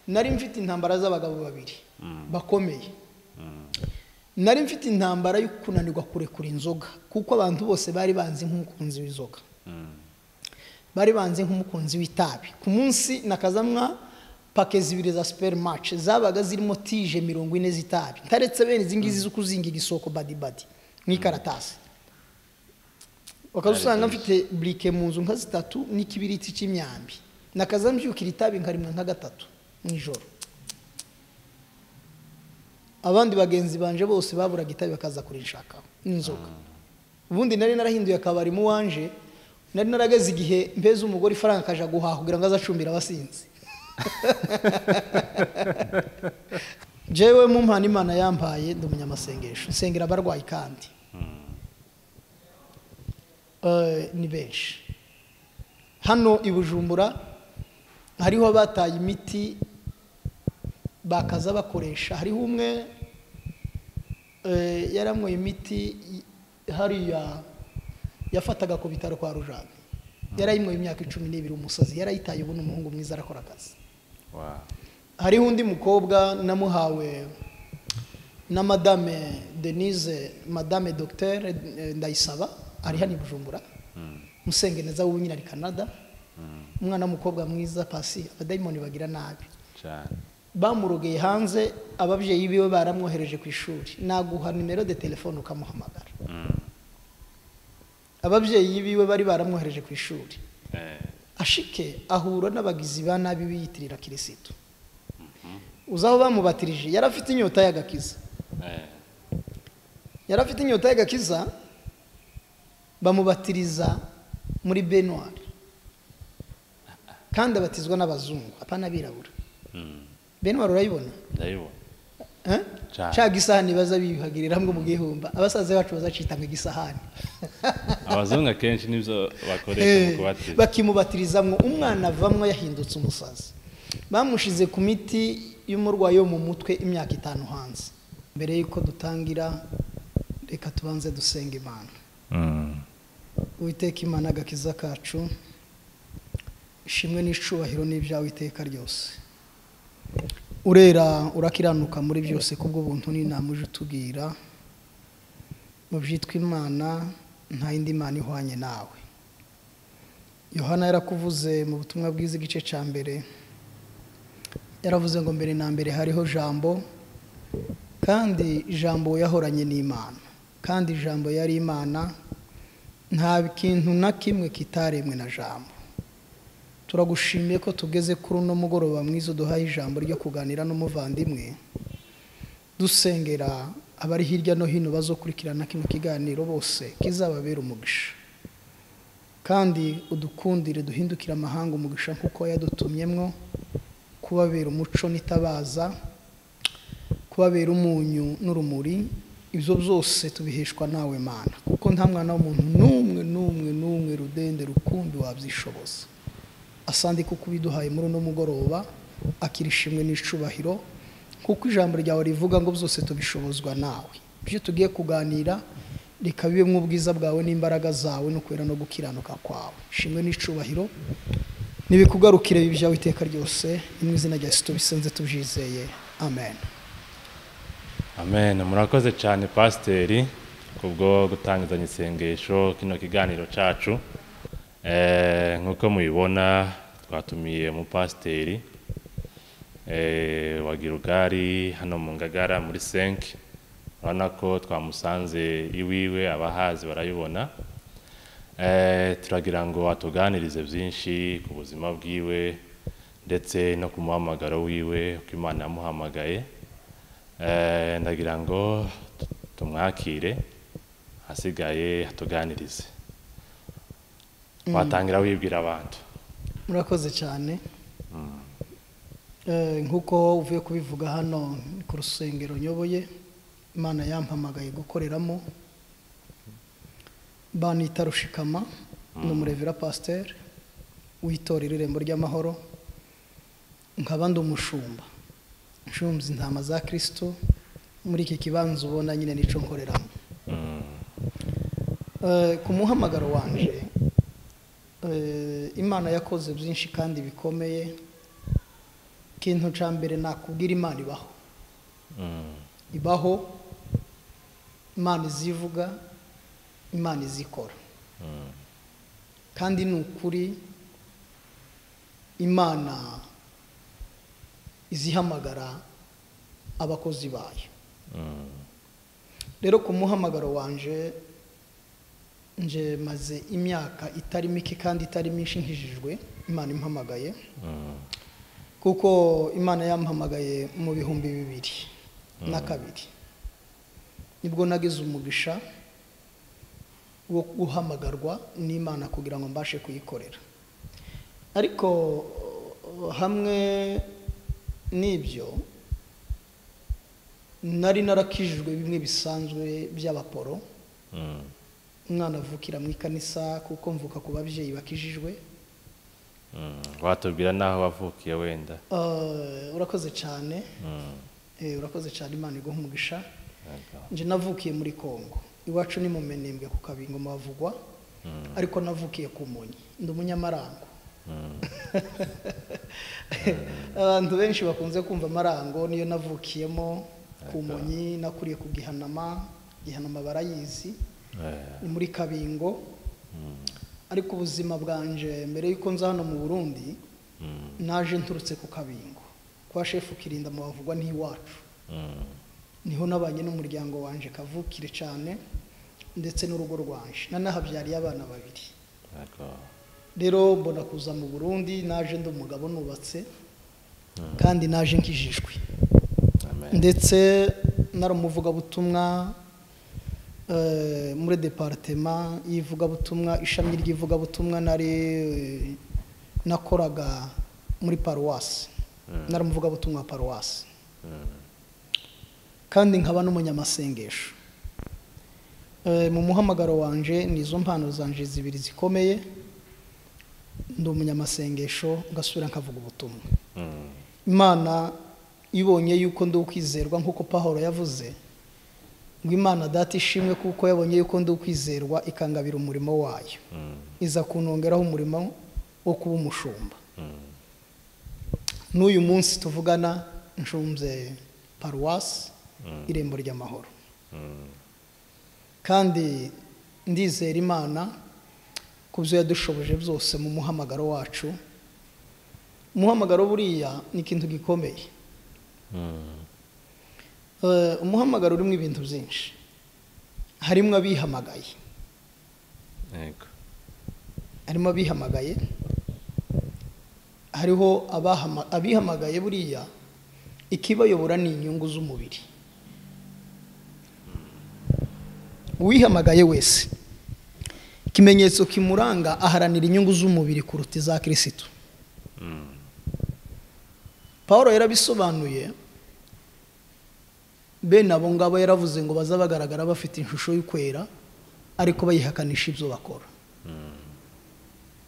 nari mfite intambara z'abagabo babiri bakomeye nari mfite intambara yo kunanirwa kurekura inzoga kuko abantu bose bari banzi nk'umukunzi w'inzoga bari banzi nk'umukunzi w'itabi ku munsi nakazamwa pake zibiri za superimace zabaga zirimo tije mirongo ine z'itabi ntaretse bene izi ngizi zo kuzinga igisoko badibadi nk'ikaratasi usanga mfite burike mu nzu nka zitatu n'ikibiriti cy'imyambi nakazambyukira itabi nkarimwa nka gatatu mu ijoro abandi bagenzi banje bose baburaga itabi bakaza kurishakaho n'inzoga ubundi nari narahinduye akabari mu wanje nari narageze igihe mbeze umugore ifaranga akaja guhaha kugira ngo aze acumbire abasinzi jewe mu mpano imana yampaye ndi umunyamasengesho nsengera abarwayi kandi Eh, ni benshi hano i bujumbura hariho abataye imiti bakaza bakoresha hariho umwe eh, yaranyweye imiti hariya yafataga ku bitaro kwa rujani yarayinyweye imyaka icumi n'ibiri umusazi yarayitaye ubu ni umuhungu mwiza arakora akazi hariho undi mukobwa namuhawe na madame denise madame docteur eh, ndayisaba ari hano i bujumbura musenge neza wowe nyine ari canada umwana w'umukobwa mwiza pasi abadayimoni bagira nabi bamurogeye hanze ababyeyi biwe baramwohereje ku ishuri naguha nimero de telefone ukamuhamagara ababyeyi biwe bari baramwohereje ku ishuri ashike ahura n'abagizi ba nabi biyitirira kirisitu uzaho bamubatirije yari afite inyota y'agakiza yari afite inyota y'agakiza bamubatiriza muri benwari kandi abatizwa n'abazungu apana abirabura benwari urayibona ndabibona Eh? Cyane. cya gisahani baza biyuhagirira hamwe mu gihumba abasaza bacu bazacita mu gisahani abazungu akenshi nibyo bakoresha mu kubateza bakimubatirizamwo umwana avamwo yahindutse umusazi bamushize ku miti y'umurwayi wo mu mutwe imyaka itanu hanze mbere y'uko dutangira reka tubanze dusenga imana Uwiteka imana agakiza kacu ishimwe n'icubahiro n'ibyawe iteka ryose urera urakiranuka muri byose kubw'ubuntu n'inama uje utubwira mu byitwa imana nta yindi mana ihwanye nawe yohana yarakuvuze mu butumwa bwiza igice cya mbere yaravuze ngo mbere na mbere hariho jambo kandi jambo yahoranye n'imana kandi jambo yari imana nta kintu na kimwe kitaremwe na jambo turagushimiye ko tugeze kuri uno mugoroba mwiza uduhaye ijambo ryo kuganira n'umuvandimwe dusengera abari hirya no hino bazokurikirana kino kiganiro bose kizababera umugisha kandi udukundire duhindukire amahanga umugisha kuko yadutumyemwo kubabera umuco n'itabaza kubabera umunyu n'urumuri ibyo byose tubiheshwa nawe mana kuko nta mwana w'umuntu n'umwe n'umwe n'umwe rudende rukundi wabyishoboza asandi kuko ubiduhaye muri uno mugoroba akira ishimwe n'icubahiro kuko ijambo ryawe rivuga ngo byose tubishobozwa nawe ibyo tugiye kuganira reka bibe nk'ubwiza bwawe n'imbaraga zawe no kwera no gukiranuka kwawe ishimwe n'icubahiro nibikugarukire ibi byawe iteka ryose mu izina rya yesu tubisenze tubyizeye amen amen murakoze cyane pasiteri kubwo gutangizanya isengesho kino kiganiro cyacu Eh, nk'uko mubibona twatumiye umupasiteri eh, wa girugari hano mu ngagara muri senke urabona ko twamusanze iwiwe abahazi barayibona Eh, turagira ngo atuganirize byinshi ku buzima bwiwe ndetse no ku muhamagaro wiwe uko imana yamuhamagaye Eh, ndagira ngo tu- tumwakire hasigaye atuganirize watangira wibwira abantu murakoze cyane Eh, nk'uko uvuye kubivuga hano ni ku rusengero nyoboye imana yampamagaye gukoreramo banita rushikama ni umurevera pasiteri w'itorero irembo ry'amahoro nkaba ndi umushumba nshumza intama za kirisito muri iki kibanza ubona nyine nicyo nkoreramo Eh, ku muhamagaro wanje eh, imana yakoze byinshi kandi bikomeye ikintu cya mbere nakubwira imana ibaho ibaho imana izivuga imana izikora kandi ni ukuri imana izihamagara abakozi bayo rero ku muhamagaro wanje nje maze imyaka itari mike kandi itari myinshi nkijijwe imana impamagaye kuko imana yampamagaye mu bihumbi bibiri na kabiri nibwo nagize umugisha wo guhamagarwa n'imana kugira ngo mbashe kuyikorera ariko hamwe n'ibyo nari narakijijwe bimwe bisanzwe by'abaporo umwana avukira mu ikanisa kuko mvuka ku babyeyi bakijijwe watubwira n'aho wavukiye wenda Eh, urakoze cyane Eh, urakoze cyane imana iguha umugisha nje navukiye muri congo iwacu ni mu menembwe ku kabingo mavugwa ariko navukiye ku munyi ndi umunyamarango abantu benshi bakunze kumva amarango niyo navukiyemo ku munyi nakuriye ku gihanama gihanama barayizi ni muri kabingo ariko ubuzima bwanje mbere y'uko nza hano mu burundi naje nturutse ku kabingo kwa shefu kirinda mu bavugwa n'iwacu niho nabanye n'umuryango wanje kavukire cyane ndetse n'urugo rwanje nanahabyariye abana babiri rero mbona kuza mu burundi naje ndi umugabo nubatse kandi naje nkijijwe ndetse nari umuvugabutumwa eh, muri deparitema y'ivugabutumwa ishami ry'ivugabutumwa nari eh, nakoraga muri paruwasi nari umuvugabutumwa wa paruwasi kandi nkaba n'umunyamasengesho Eh, mu muhamagaro wanje ni izo mpano zanje zibiri zikomeye ndi umunyamasengesho ngasubira nkavuga ubutumwa imana ibonye yuko ndi ukwizerwa nk'uko pahoro yavuze ngo imana data ishimwe kuko yabonye yuko ndi ukwizerwa ikangabira umurimo wayo iza kunongeraho umurimo wo kuba umushumba n'uyu munsi tuvugana nshunze paruwasi irembo ry'amahoro kandi ndizera imana ku byo yadushoboje byose mu muhamagaro wacu umuhamagaro buriya ni ikintu gikomeye Eh, umuhamagaro urimo ibintu byinshi harimo abihamagaye yego harimo abihamagaye hariho abahama- abihamagaye buriya ikibayobora ni inyungu z'umubiri uwihamagaye wese ikimenyetso kimuranga aharanira inyungu z'umubiri kuruta iza kirisitu paul yarabisobanuye bene abo ngabo yaravuze ngo baza bagaragara bafite ishusho y'ukwera ariko bayihakanisha ibyo bakora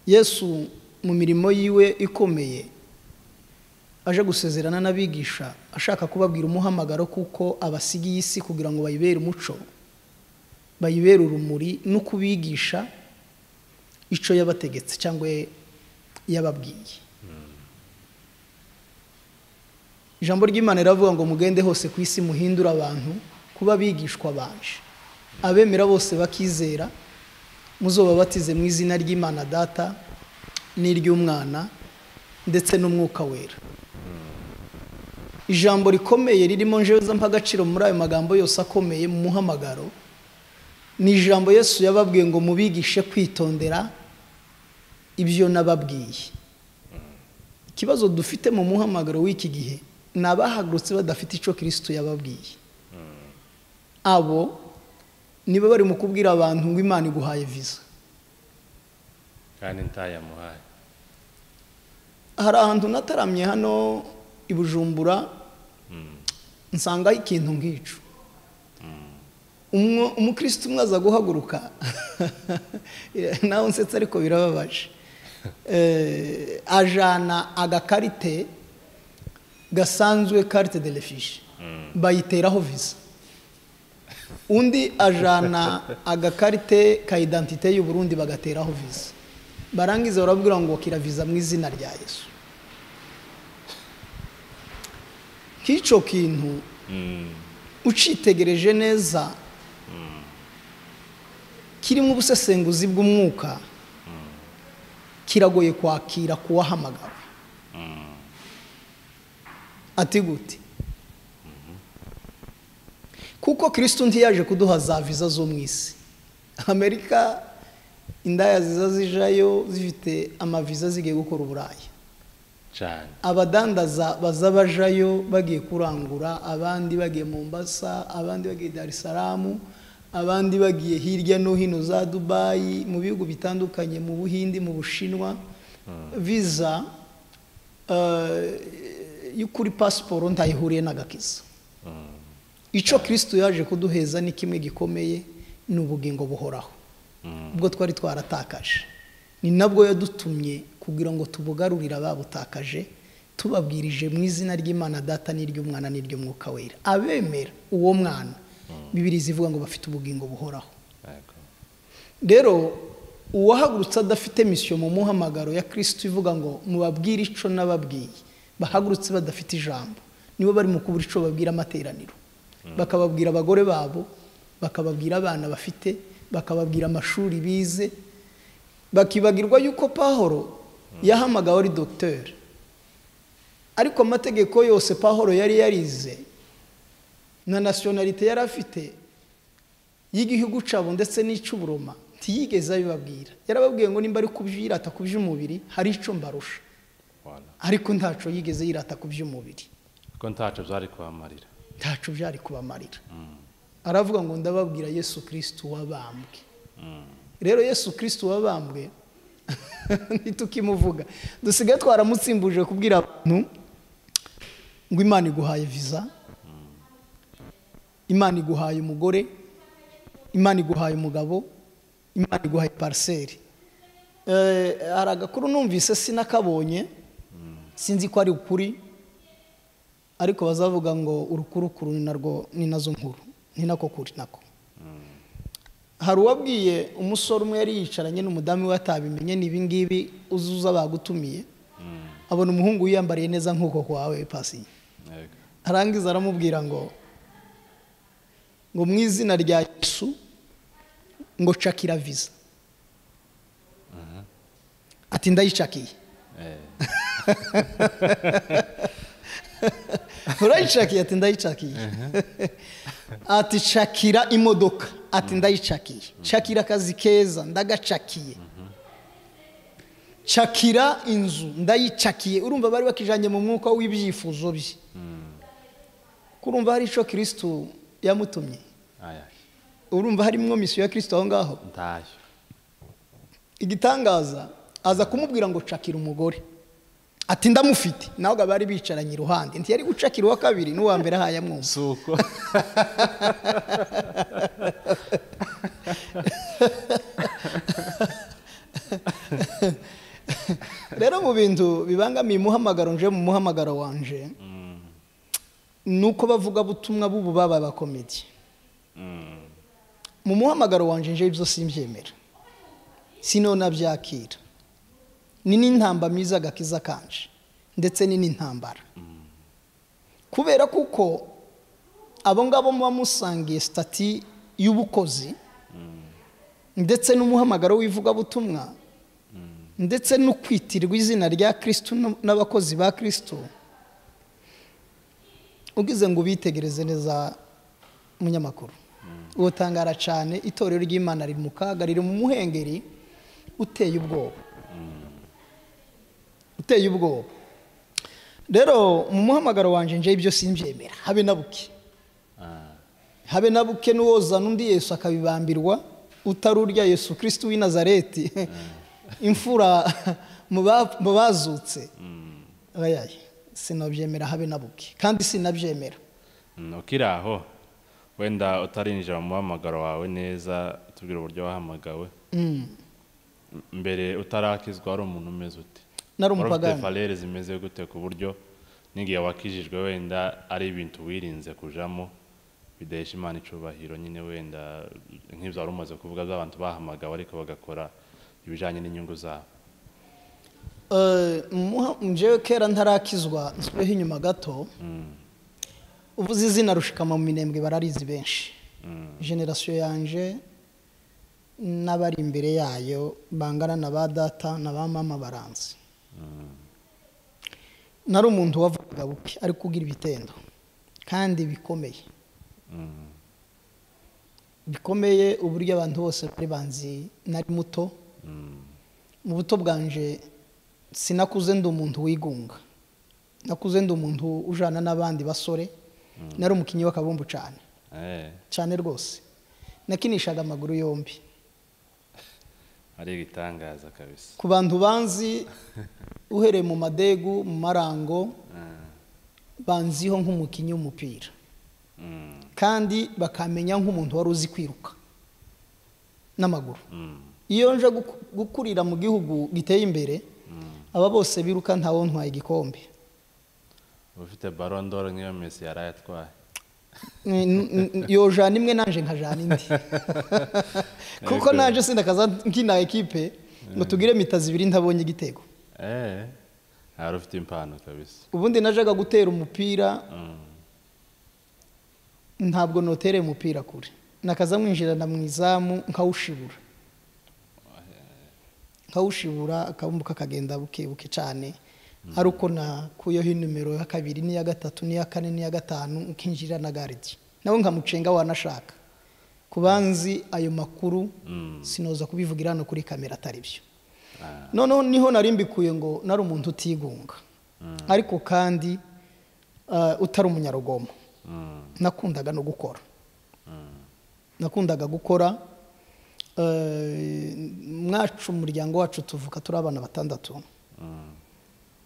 yesu mu mirimo yiwe ikomeye aje gusezerana n'abigisha ashaka kubabwira umuhamagaro kuko abasigiye isi kugira ngo bayibere umuco bayibere urumuri no kubigisha icyo yabategetse cyangwa yababwiye ijambo ry'imana riravuga ngo mugende hose ku isi muhindure abantu kuba abigishwa banje abemera bose bakizera muzobabatize mu izina ry'imana data n'iry'umwana ndetse n'umwuka wera ijambo rikomeye ririmo njeweza mpa agaciro muri ayo magambo yose akomeye mu muhamagaro ni ijambo yesu yababwiye ngo mubigishe kwitondera ibyo nababwiye ikibazo dufite mu muhamagaro w'iki gihe ni abahagurutse badafite icyo kirisitu yababwiye abo niba bari mu kubwira abantu ngo imana iguhaye viza kandi ntayamuhaye hari ahantu nataramye hano i bujumbura nsangaho ikintu nk'icu Umwo- umukristo umwe aza guhaguruka nawe nsetse ariko birababaje Eh, ajana agakarite gasanzwe karite de refishi bayiteraho visa undi ajana agakarite ka identite y'uburundi bagateraho visa barangiza barabwira ngo kira visa mu izina rya yesu k'icyo kintu ucitegereje neza kirimo ubusesenguzi bw'umwuka kiragoye kwakira kuwahamagawe ati gute kuko kirisitu ntiyaje kuduha za viza zo mu isi amerika indaya ziza zijayo zifite amaviza zigiye gukora uburayi cyane abadandaza baza bajayo bagiye kurangura abandi bagiye Mombasa abandi bagiye Dar es Salaam abandi bagiye hirya no hino za Dubai mu bihugu bitandukanye mu Buhindi mu Bushinwa visa eh, y'ukuri pasiporo ntayihuriye n'agakiza icyo kirisitu yaje kuduheza ni kimwe gikomeye ni ubugingo buhoraho ubwo twari twaratakaje ni nabwo yadutumye kugira ngo tubugarurire ababutakaje tubabwirije mu izina ry'imana data n'iry'umwana n'iry'umwuka wera abemera uwo mwana bibiri zivuga ngo bafite ubugingo buhoraho Yego. rero uwahagurutse adafite misiyo mu muhamagaro ya kirisitu ivuga ngo mubabwire icyo n'ababwiye bahagurutse badafite ijambo nibo bari mu kubura icyo babwira amateraniro bakababwira abagore babo bakababwira abana bafite bakababwira amashuri bize bakibagirwa yuko pahoro yahamagawe ari dogiteri ariko amategeko yose pahoro yari yarize na nasiyonalite yari afite y'igihugu cyabo ndetse n'icy'uburoma ntiyigeze abibabwira yarababwiye ngo nimba ari kubyirata ku by'umubiri hari icyo mbarusha Wala. ariko ntacyo yigeze yirata ku by'umubiri ko ntacyo byari kubamarira ntacyo byari kubamarira aravuga ngo ndababwira yesu kirisitu wabambwe rero yesu kirisitu wabambwe ntitukimuvuga dusigaye twaramutsimbuje kubwira abantu ngo imana iguhaye viza imana iguhaye umugore imana iguhaye umugabo imana iguhaye pariseri hari agakuru numvise sinakabonye sinzi ko ari ukuri ariko bazavuga ngo urukurukuru ni narwo ni nazo nkuru ni nako kuri nako hari uwabwiye umusore umwe yari yicaranye n'umudamu we atabimenye n'ibingibi uzuza bagutumiye abona umuhungu wiyambariye neza nk'uko kwawe pasiye Yego. arangiza aramubwira ngo ngo mu izina rya yesu ngo cakira viza ati ndayicakiye Eh. urayicakiye ati ndayicakiye ati cakira imodoka ati ndayicakiye cakira akazi keza ndagacakiye cakira inzu ndayicakiye urumva bari bakijanye mu mwuka w'ibyifuzo bye kurumva hari ico kirisitu yamutumye aya urumva harimwo misiyo ya kirisitu aho ngaho ntacyo igitangaza aza kumubwira ngo cakira umugore ati ndamufite nawe bari bicaranye iruhande ntiyari gucakira uwa kabiri n'uwa mbere ahaye amwumva si uko rero mu bintu bibangamiye umuhamagaro nje mu muhamagaro wanje ni uko bavuga butumwa b'ubu baba abakomedi Mm. mu muhamagaro wanje nje ibyo simbyemera sino nabyakira ni n'intambamizi agakiza kanje ndetse ni n'intambara kubera kuko abo ngabo muba musangiye sitati y'ubukozi ndetse n'umuhamagaro w'ivugabutumwa ndetse no kwitirirwa izina rya kirisitu n'abakozi ba kirisitu ugize ngo ubitegereze neza umunyamakuru uwo tangara cyane itorero ry'imana riri mu kaga riri mu muhengeri uteye ubwoba uteye ubwoba rero mu muhamagaro wanjye nje ibyo simbyemera habe na buke Ah. habe na buke n'uwozana undi yesu akabibambirwa utari urya yesu kirisitu w'i nazareti imfura mu ba- mu bazutse ayayi sinabyemera habe na buke kandi sinabyemera Mm, ukiri aho wenda utarinjira mu muhamagaro wawe neza tubwira uburyo wahamagawe M- mbere utarakizwa wari umuntu umeze ute Nari Wari ufite umupagani. valere zimeze gute ku buryo n'igihe wakijijwe wenda ari ibintu wirinze kujamo bidahesha imana icubahiro nyine wenda nk'ibyo wari umaze kuvuga by'abantu bahamagawe ariko bagakora ibijanye n'inyungu zabo Eh, muha- njyewe kera ntarakizwa nsubireho inyuma gato uvuze izina rushikama mu minembwe bararizi benshi generasiyo yanje n'abari imbere yayo bangana na ba data na ba mama baranze nari umuntu wavugaga buke ariko ugira ibitendo kandi bikomeye bikomeye uburyo abantu bose bari banzi nari muto mu buto bwanje sinakuze ndi umuntu wigunga nakuze ndi umuntu ujana n'abandi basore nari umukinnyi w'akabumbu cyane Eh, cyane rwose nakinishaga amaguru yombi ari ibitangaza kabisa ku bantu banzi uhereye mu madegu mu marango Ah, banziho nk'umukinnyi w'umupira mm, kandi bakamenya nk'umuntu wari uzi kwiruka n'amaguru mm, iyo nje guku- gukurira mu gihugu giteye imbere mm. aba bose biruka ntawe ntwaye igikombe ufite barondoro nk'iyo mesi yarayatwaye N- n- n- yojana imwe nanje nkajana indi kuko Yego. naje sindakaza nkina ekipe ngo tugire mitazi ibiri ntabonye igitego Eh, hari ufite impano kabisa ubundi najaga gutera umupira Mm, ntabwo notereye umupira kure nakaza mwinjirana mu izamu nkawushibura nkawushibura akabumbuka kakagenda buke buke cyane ari uko nakuyeho inimero ya kabiri n'iya gatatu n'iya kane n'iya gatanu nkinjira na garidi nawe nkamucenga wanashaka ku banzi ayo makuru mm. sinoza kubivugira hano kuri kamera atari byo Ah, noneho niho nari mbikuye ngo nari umuntu utigunga ariko kandi ah, utari umunyarugomo mm, nakundaga no gukora mm. nakundaga gukora eh, mwacu mu muryango wacu tuvuka turi abana batandatu Mm,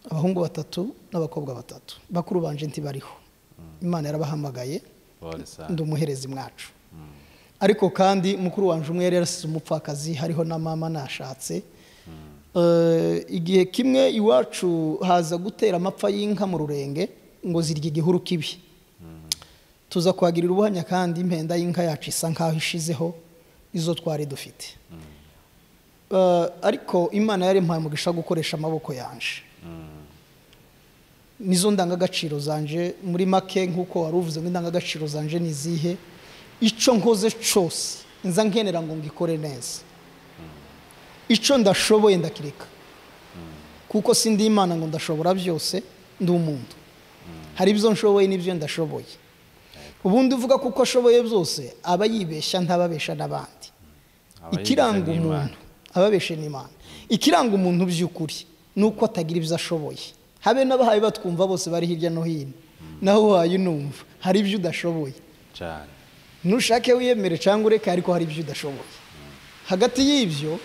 abahungu batatu n'abakobwa batatu bakuru banje ntibariho imana yarabahamagaye pole sana. ndi umuherezi mwacu ariko kandi mukuru wanje umwe yari yarasize umupfakazi hariho na mama nashatse Eh, igihe kimwe iwacu haza gutera amapfa y'inka mu rurenge ngo zirya igihuru kibi tuza kuhagirira ubuhamya kandi impenda y'inka yacu isa nkaho ishizeho izo twari dufite Eh, ariko imana yari mpaye umugisha wo gukoresha amaboko yanje nizo ndangagaciro zanje muri make nk'uko wari uvuze ngo indangagaciro zanje ni izihe icyo nkoze cyose nza nkenera ngo ngikore neza icyo ndashoboye ndakireka kuko sindi imana ngo ndashobora byose ndi umuntu hari ibyo nshoboye n'ibyo ndashoboye ubundi uvuga kuko ashoboye byose aba yibeshya ntababesha n'abandi Abayigize ikiranga ni Imana. umuntu ababeshe n'imana ikiranga umuntu by'ukuri ni uko atagira ibyo ashoboye habe n'abahaye batwumva bose bari hirya no hino naho uhaye unumva hari ibyo udashoboye cyane nushake wiyemere cyangwa ureke ariko hari ibyo udashoboye hagati y'ibyo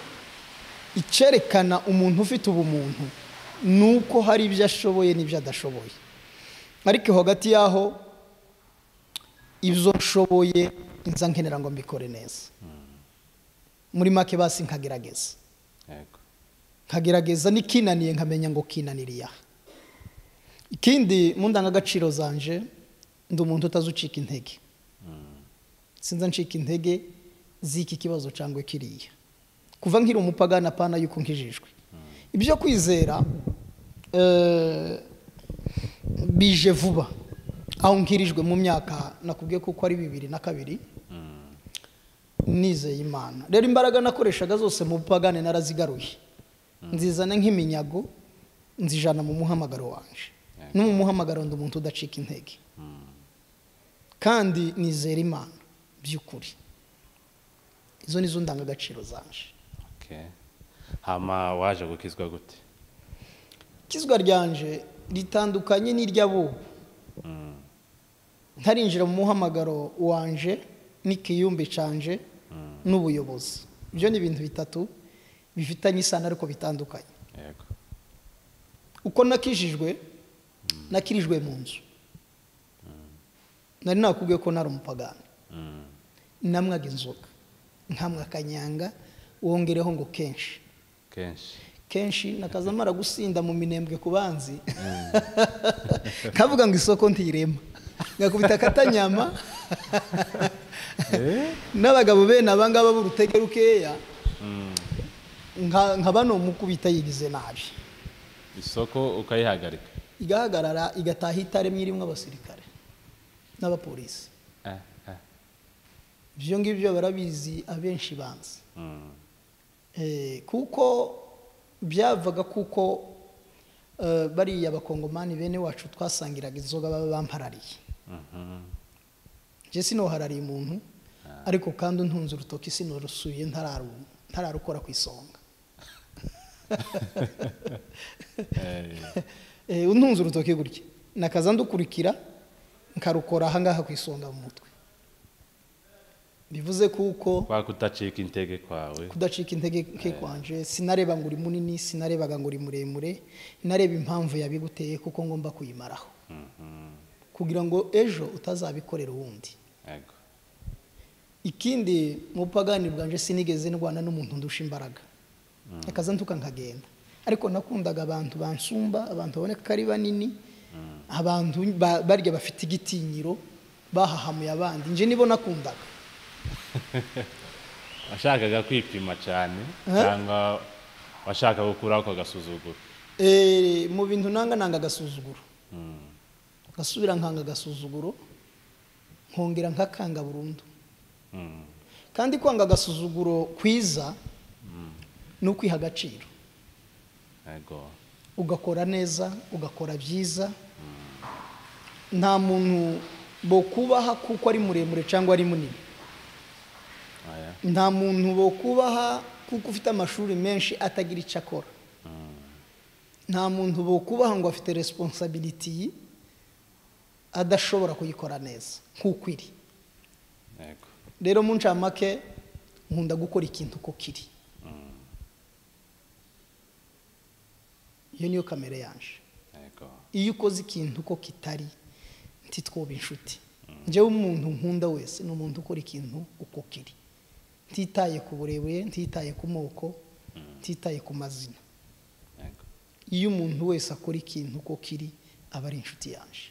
icyerekana umuntu ufite ubumuntu ni uko hari ibyo ashoboye n'ibyo adashoboye ariko hagati y'aho ibyo nshoboye nza nkenera ngo mbikore neza muri make basi nkagerageza yego nkagerageza n'ikinaniye nkamenya ngo kinaniriye aha ikindi mu ndangagaciro zanje ndi umuntu utazi ucika intege sinza ncika intege z'iki kibazo cyangwa kiriya kuva nkiri umupagana apana yuko nkijijwe ibyo kwizera eh, bije vuba aho nkirijwe mu myaka nakubwiye kuko ari bibiri na kabiri nizeye imana rero imbaraga nakoreshaga zose mu bupagane narazigaruye nzizana nk'iminyago nzijana mu muhamagaro wanje no mu muhamagaro ndi umuntu udacika intege kandi nizera imana by'ukuri izo ni zo ndangagaciro zanje okay. hama waje gukizwa gute ikizwa ryanje ritandukanye n'iry'abubu Mm, ntarinjira mu muhamagaro wanje n'ikiyumbi canje n'ubuyobozi ibyo ni ibintu bitatu bifitanye isano ariko bitandukanye yego uko nakijijwe nakirijwe mu nzu nari nakubwiye ko nari umupagani Mm, namwaga inzoga nkamwa akanyanga wongereho ngo kenshi kenshi kenshi nakaza mara gusinda mu minembwe ku banzi kavuga ngo isoko ntirema ngakubita akatanyama n'abagabo bene abangaba b'urutege rukeya nka nka bano mukubita yigize nabi isoko ukayihagarika igahagarara igataha itaremye irimo abasirikare n'abapolisi eh, eh. ibyo ngibyo barabizi abenshi banzi Mm. Eh, kuko byavaga kuko eh, bariya bakongomani bene wacu twasangiraga inzoga baba bamparariye Mhm. njye sinoharariye umuntu ariko kandi untunze urutoki sinorusuye ntararu- ntararukora ku isonga Eh, Eh, untunze urutoki gutya nakaza ndukurikira nkarukora ahangaha ku isonga mu mutwe bivuze kuko kwa kutacika intege kwawe kudacika intege nke kwanje sinareba ngo uri munini sinarebaga ngo uri muremure nareba impamvu yabiguteye kuko ngomba kuyimaraho Mhm. kugira ngo ejo utazabikorera uwundi Yego. ikindi mu bupagani bwanjye sinigeze ndwana n'umuntu ndusha imbaraga akaza ntuka nkagenda ariko nakundaga abantu bansumba abantu baboneka ko ari banini abantu ba- barya bafite igitinyiro bahahamuye abandi nje nibo nakundaga washakaga kwipima cyane Eh? cyangwa washaka gukuraho ako gasuzuguro Eh, mu bintu nanga nanga agasuzuguro Mm. ngasubira nkanga agasuzuguro nkongera nkakanga burundu Mm. kandi kwanga agasuzuguro kwiza ni ukwiha agaciro Yego. ugakora neza ugakora byiza nta muntu bo kubaha kuko ari muremure cyangwa ari munini Oya. nta muntu bo kubaha kuko ufite amashuri menshi atagira icyo akora nta muntu bo kubaha ngo afite resiponsabiriti adashobora kuyikora neza nk'uko iri Yego. rero mu ncamake nkunda gukora ikintu uko kiri iyo niyo kamere yanje Yego. iyo ukoze ikintu uko kitari ntitwoba inshuti njyewe umuntu nkunda wese ni umuntu ukora ikintu uko kiri ntitaye ku burebure ntitaye ku moko ntitaye ku mazina Yego. iyo umuntu wese akora ikintu uko kiri aba ari inshuti yanje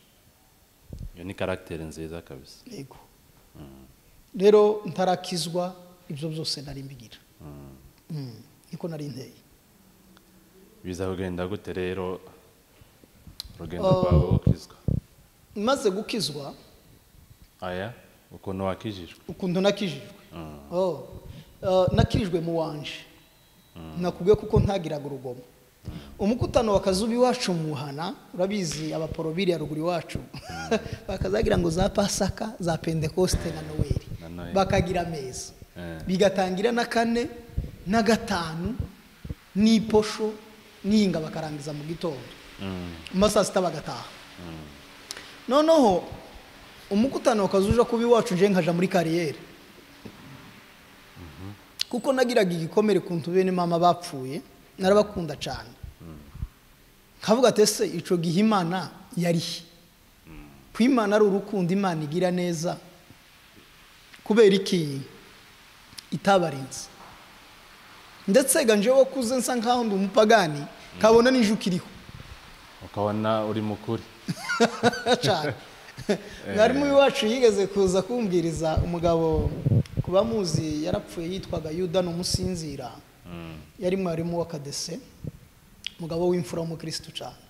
iyo ni karagiteri nziza kabisa yego rero ntarakizwa ibyo byose nari mbigira Mm. Mm, niko nari nteye biza kugenda gute rero urugendo Oh. rwawe wokizwa maze gukizwa aya ukuntu wakijijwe ukuntu nakijijwe Mm. Oh, eh, nakirijwe mu wanje nakubwiye kuko ntagiraga urugomo umukutano wakazuba iwacu muhana urabizi abaporobiri ya ruguru iwacu bakazagira ngo za pasaka za pentekoste na noweli Na Noheli. bakagira ameza Eh. bigatangira na kane na gatanu n'iposho n'iyinga bakarangiza mu gitondo Mm. mu ma saa sita bagataha noneho umukutano ukazuja kuba iwacu nje nkaja muri kariyeri kuko nagiraga igikomere ku ntu bene mama bapfuye narabakunda cyane nkavuga ati ese ico gihe imana yarihe ko imana ari urukundo imana igira neza kubera iki itabarinze ndetse ga njewe kuze nsa nkaho ndi umupagani kabona n'injuka iriho ukabona uri mukuri cyane mwarimu w'iwacu yigeze kuza kumbwiriza umugabo ku bamuzi yarapfuye yitwaga yuda ni umusinzira yari mwarimu w'akadese umugabo w'imfura w'umukirisitu cyane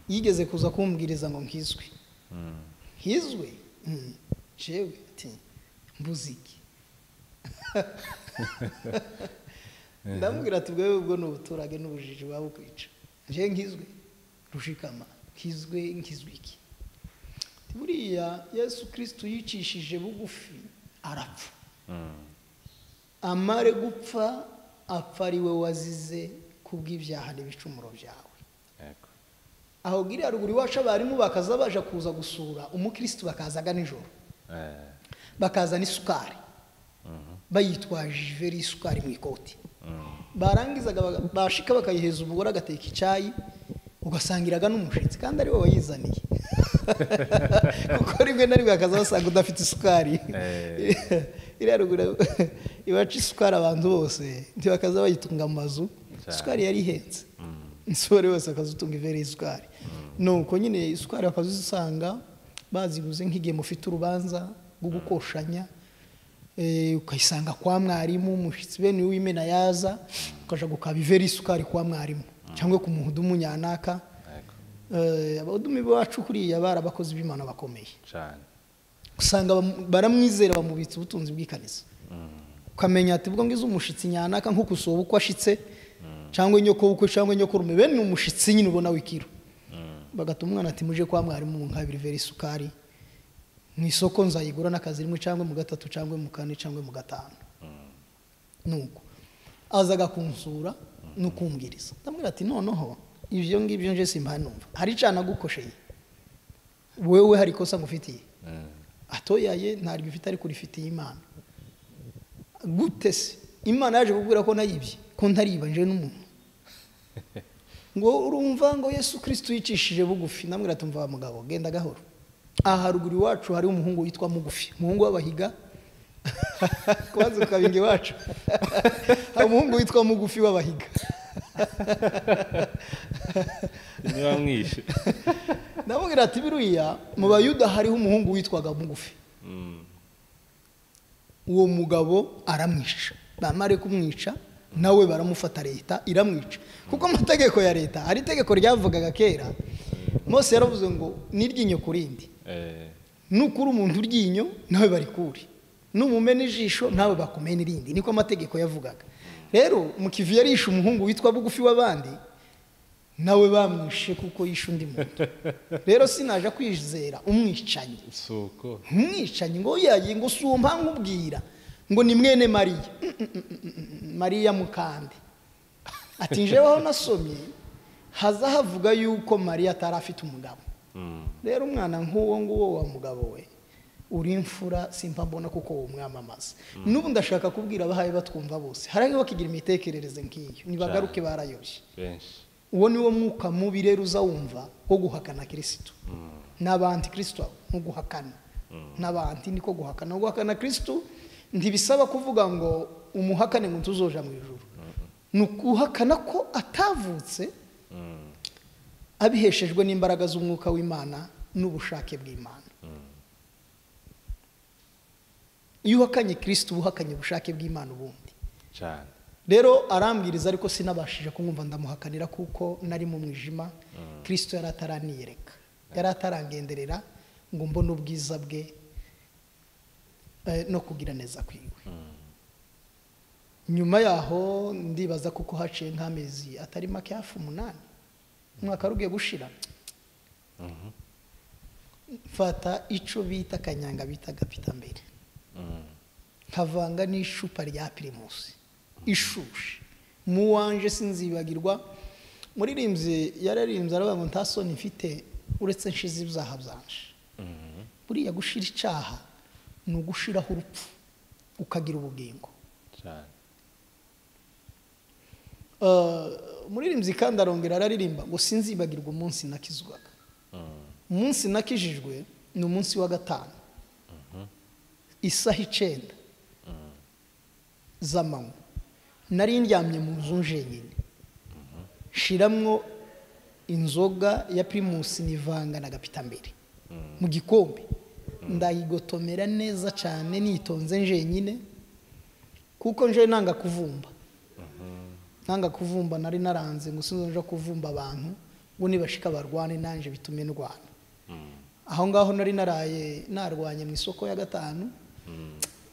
yigeze kuza kumbwiriza ngo nkizwe nkizwe Mm. jewe ati mbuze iki ndamubwira ati ubwo ubwo ni ubuturage n'ubujiji waba ukwica nje nkizwe rushikama nkizwe nkizwe iki Ati, buriya yesu kirisitu yicishije bugufi arapfa Mm. amare gupfa apfa ari we wazize kubw'ibyaha n'ibicumuro byawe Yego. aho giriya ruguru iwacu abarimu bakaza baje kuza gusura umukirisitu bakazaga nijoro Eh. bakazana isukari Mhm. bayitwaje iveri y'isukari mu ikoti barangizaga baga- bashika bakayihereza umugore agateka icyayi ugasangiraga n'umushyitsi kandi ari we wayizaniye kuko rimwe na rimwe akaza basanga udafite isukari Eh. iriya ruguru iwacu isukari abantu bose ntibakaza bayitunga mu mazu Cyane. isukari yari ihenze umusore wese akazutunga ivere y'isukari nuko nyine isukari bakazisanga baziguze nk'igihe mufite urubanza rwo gukoshanya eh, ukayisanga kwa mwarimu umushyitsi bene w'imena yaza ukaja gukaba ivere y'isukari kwa mwarimu cyangwa ku muhudumu nyanaka Yego. Eh, abahudumi bacu kuriya bari abakozi b'imana bakomeye cyane usanga bamu- baramwizera bamubitsa ubutunzi bw'ikaniza ukamenya ati ubwo ngize umushitsi nyanaka nk'uko usuba uko ashitse cyangwa inyokobukwe cyangwa inyokorume bene ni umushitsi nyine ubona w'ikiru bagata umwana ati muje kwa mwarimu munkabiri vera isukari mu isoko nzayigura n'akazi rimwe cyangwa mu gatatu cyangwa mu kane cyangwa mu gatanu nuko aza agakunsura n'ukumwiriza ndamubwira ati noneho ibyo ngibyo nje simbanumva hari icana nagukosheye wewe hari ikosa ngufitiye atoyaye ntabwo ifite ariko urifitiye imana gute se imana yaje kubwira ko nayibye ko ntariba nje n'umuntu ngo urumva ngo yesu kirisito yicishije bugufi namwira ati mva mugabo genda gahoro aha haruguru iwacu hari umuhungu witwa mugufi umuhungu w'abahiga kubanza ukabinga iwacu hari umuhungu witwa mugufi w'abahiga niba mwishe ndamubwira ati biriya mu bayuda hariho umuhungu witwaga mugufi Mm. uwo mugabo aramwica bamare kumwica nawe baramufata leta iramwica kuko amategeko ya leta hari itegeko ryavugaga kera mose yaravuze ngo n'iryinyo ku rindi Eh, nukuri umuntu uryinyo nawe barikure numumena ijisho nawe bakumena irindi niko amategeko yavugaga rero mukivi yarishe umuhungu witwa bugufi w'abandi nawe bamwishe kuko yishe undi muntu rero sinaje kwizera umwicanyi si uko umwicanyi ngo yagiye ngo si uwo ubwira ngo ni mwene mariya Mm, mm, mm, mm, mm, mariya mukande ati njeweho nasomye haza havuga yuko mariya atari afite umugabo Mm. rero umwana nk'uwo nguwo wa mugabo we uri imfura simba mbona kuko wumwamamaza n'ubu ndashaka kubwira abahaye batwumva bose hari bakigira imitekerereze nk'iyo nibagaruke barayoshye benshi uwo ni wo mwuka mubi rero uzawumva wo guhakana kirisito n'abanti kirisito ni uguhakana n'abanti niko guhakana guhakana kirisito ntibisaba kuvuga ngo umuhakane ngo tuzoja mu ijuru ni uguhakana ko atavutse Mm. abiheshejwe n'imbaraga z'umwuka w'imana n'ubushake bw'imana iyo uhakanye kirisito uba uhakanye ubushake bw'imana ubundi cyane rero arambwiriza ariko sinabashije kumwumva ndamuhakanira kuko nari mu mwijima kirisito yari ataraniyereka yari atarangenderera ngo mbone ubwiza bwe eh, no kugira neza kwiwe nyuma yaho ndibaza kuko haciye nk'amezi atari make hafi umunani umwaka wari ugiye gushira mfata icyo bita akanyanga bita agapitambere Mm. nkavanga n'icupa rya pirimusi ishushe mu wanje sinzibagirwa muririmbyi yararimbye aravuga ngo nta soni mfite uretse nshize ibyaha byanje buriya gushira icyaha ni ugushiraho urupfu ukagira ubugingo cyane Eh, umuririmbyi kandi arongera araririmba ngo sinzibagirwa umunsi nakizwaga Mm. umunsi nakijijwe ni umunsi wa gatanu isaha icyenda z'amanywa nari ndyamye mu nzu njyenyine nshiramwo inzoga ya pirimusi nivanga na gapitambere mu gikombe ndayigotomera neza cyane nitonze njyenyine kuko nje nanga kuvumba nanga kuvumba nari naranze ngo sinzi nje kuvumba abantu ngo nibashika barwane nanje bitume ndwana Mm. aho ngaho nari naraye narwanye mu isoko ya gatanu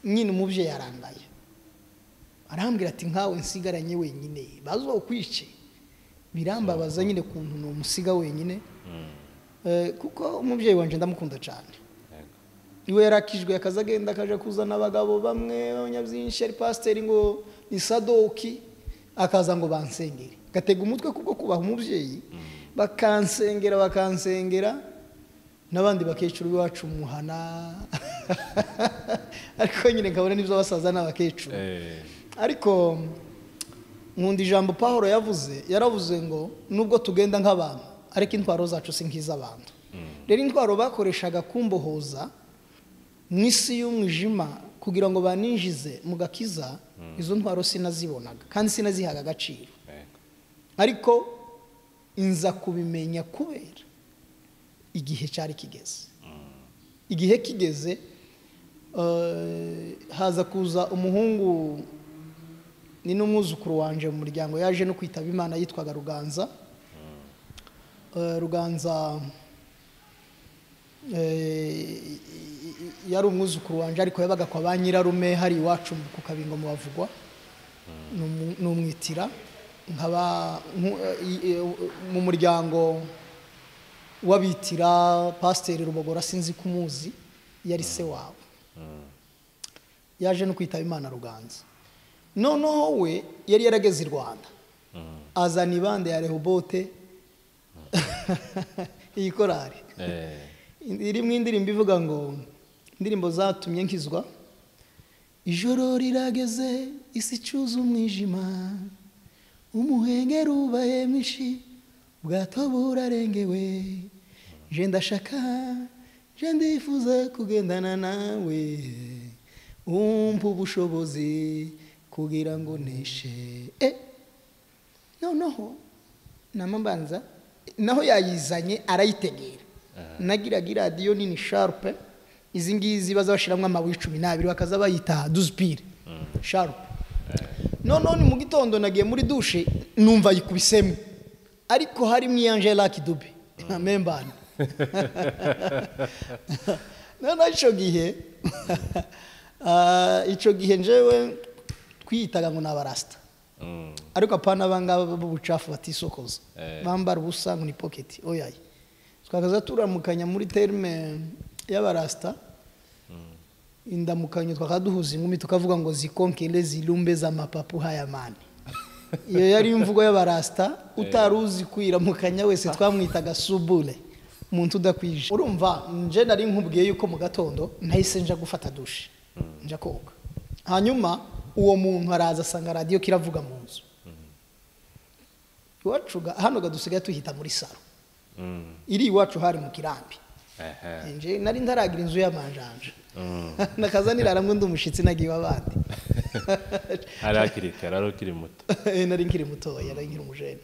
nyine umubyeyi yarangaye arambwira ati nkawe nsigaranye wenyine bazuba ukwice birambabaza nyine kuntu numusiga wenyine Eh, kuko umubyeyi wanjye ndamukunda cyane Yego. iwe yarakijwe akaza agenda akaja kuzana abagabo bamwe b'abanyabyinshi ari pasiteri ngo ni sadoki akaza ngo bansengere gatega umutwe kubwo kubaha umubyeyi bakansengera bakansengera n'abandi bakecuru b'iwacu muhana ariko nyine nkabona n'ibyo basaza n'abakecuru Eh, ariko nkunda ijambo paul yavuze yaravuze ngo nubwo tugenda nk'abantu ariko intwaro zacu si nk'iz'abantu rero intwaro bakoreshaga kumbohoza mu isi y'umwijima kugira ngo baninjize mu gakiza izo ntwaro sinazibonaga kandi sinazihaga agaciro yego. ariko inza kubimenya kubera igihe cyari kigeze igihe kigeze eh, haza kuza umuhungu ni n'umwuzukuru wanje mu muryango yaje no kwitaba imana yitwaga ruganza Eh, ruganza eh, yari umwuzukuru wanjye ariko yabaga kwa ba nyirarume hari iwacu ku kabingo mu bavugwa ni umwitira nkaba mu muryango w'abitira pasiteri rubogora sinzi ko umuzi yari se wawe yaje no kwitaba imana ruganza noneho we yari yarageze i rwanda azana ibande ya rehobote iyi korari irimo indirimbo ivuga ngo indirimbo zatumye nkizwa ijoro rirageze isi icuza umwijima umuhengeri ubaye mwinshi bwato burarengewe je ndashaka je ndifuza kugendana nawe umpa ubushobozi kugira ngo nishe e noneho namabanza naho yayizanye arayitegera nagiraga iradiyo nini sharupe izi ngizi bazabashiramo amabuye cumi n'abiri bakaza bayita duzipire sharupe noneho ni mu gitondo nagiye muri dushe numva yikubisemo ariko harimo iya angela kidubi mpembana noneho icyo gihe icyo gihe njyewe twiyitaga ngo ni abarasita ariko apana abangaba b'ubucafu batisokoza bambara ubusa ngo ni poketi oyaye twakaza turamukanya muri terime y'abarasita indamukanyo twakaba duhuza inkumi tukavuga ngo zikonkere zirumbe z'amapapu hayamani iyo yari imvugo y'abarasita utari uzi kwiramukanya wese twamwitaga subure umuntu udakwije urumva nje nari nkubwiye yuko mu gatondo nahise nja gufata dushe nja koga hanyuma uwo muntu araza asanga radiyo kiravuga mu nzu iwacu hano gadusigaye tuhita muri salo iri iwacu hari mu kirambi nari ndaragira inzu y'amanjanja nakazanira aramwe ndi umushyitsi nagiwe abandi hari hakiri kare ari ukiri muto nari nkiri mutoya nari nkiri umujene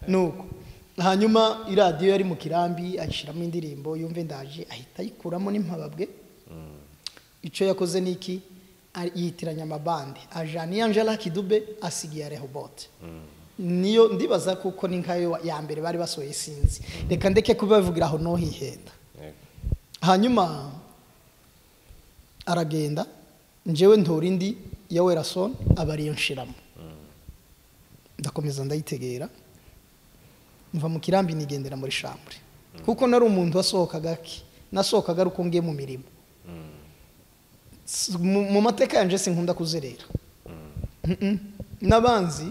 nuko hanyuma iradiyo yari mu kirambi ayishyiramo indirimbo yumve ndaje ahita ayikuramo n'impababwe icyo yakoze ni iki yitiranya amabande ajana iya angela kidube asigaye rehobote niyo ndibaza kuko ni nkayo ya mbere bari basohoye sinzi reka ndeke kubavugira aho no hihenda hanyuma aragenda njyewe ntora indi ya werasoni aba ariyo nshiramo ndakomeza ndayitegera mva mu kirambi nigendera muri shambure kuko nari umuntu wasohokaga ake nasohokaga ari uko ngiye mu mirimo mu mateka yanjye sinkunda kuzerera n'abanzi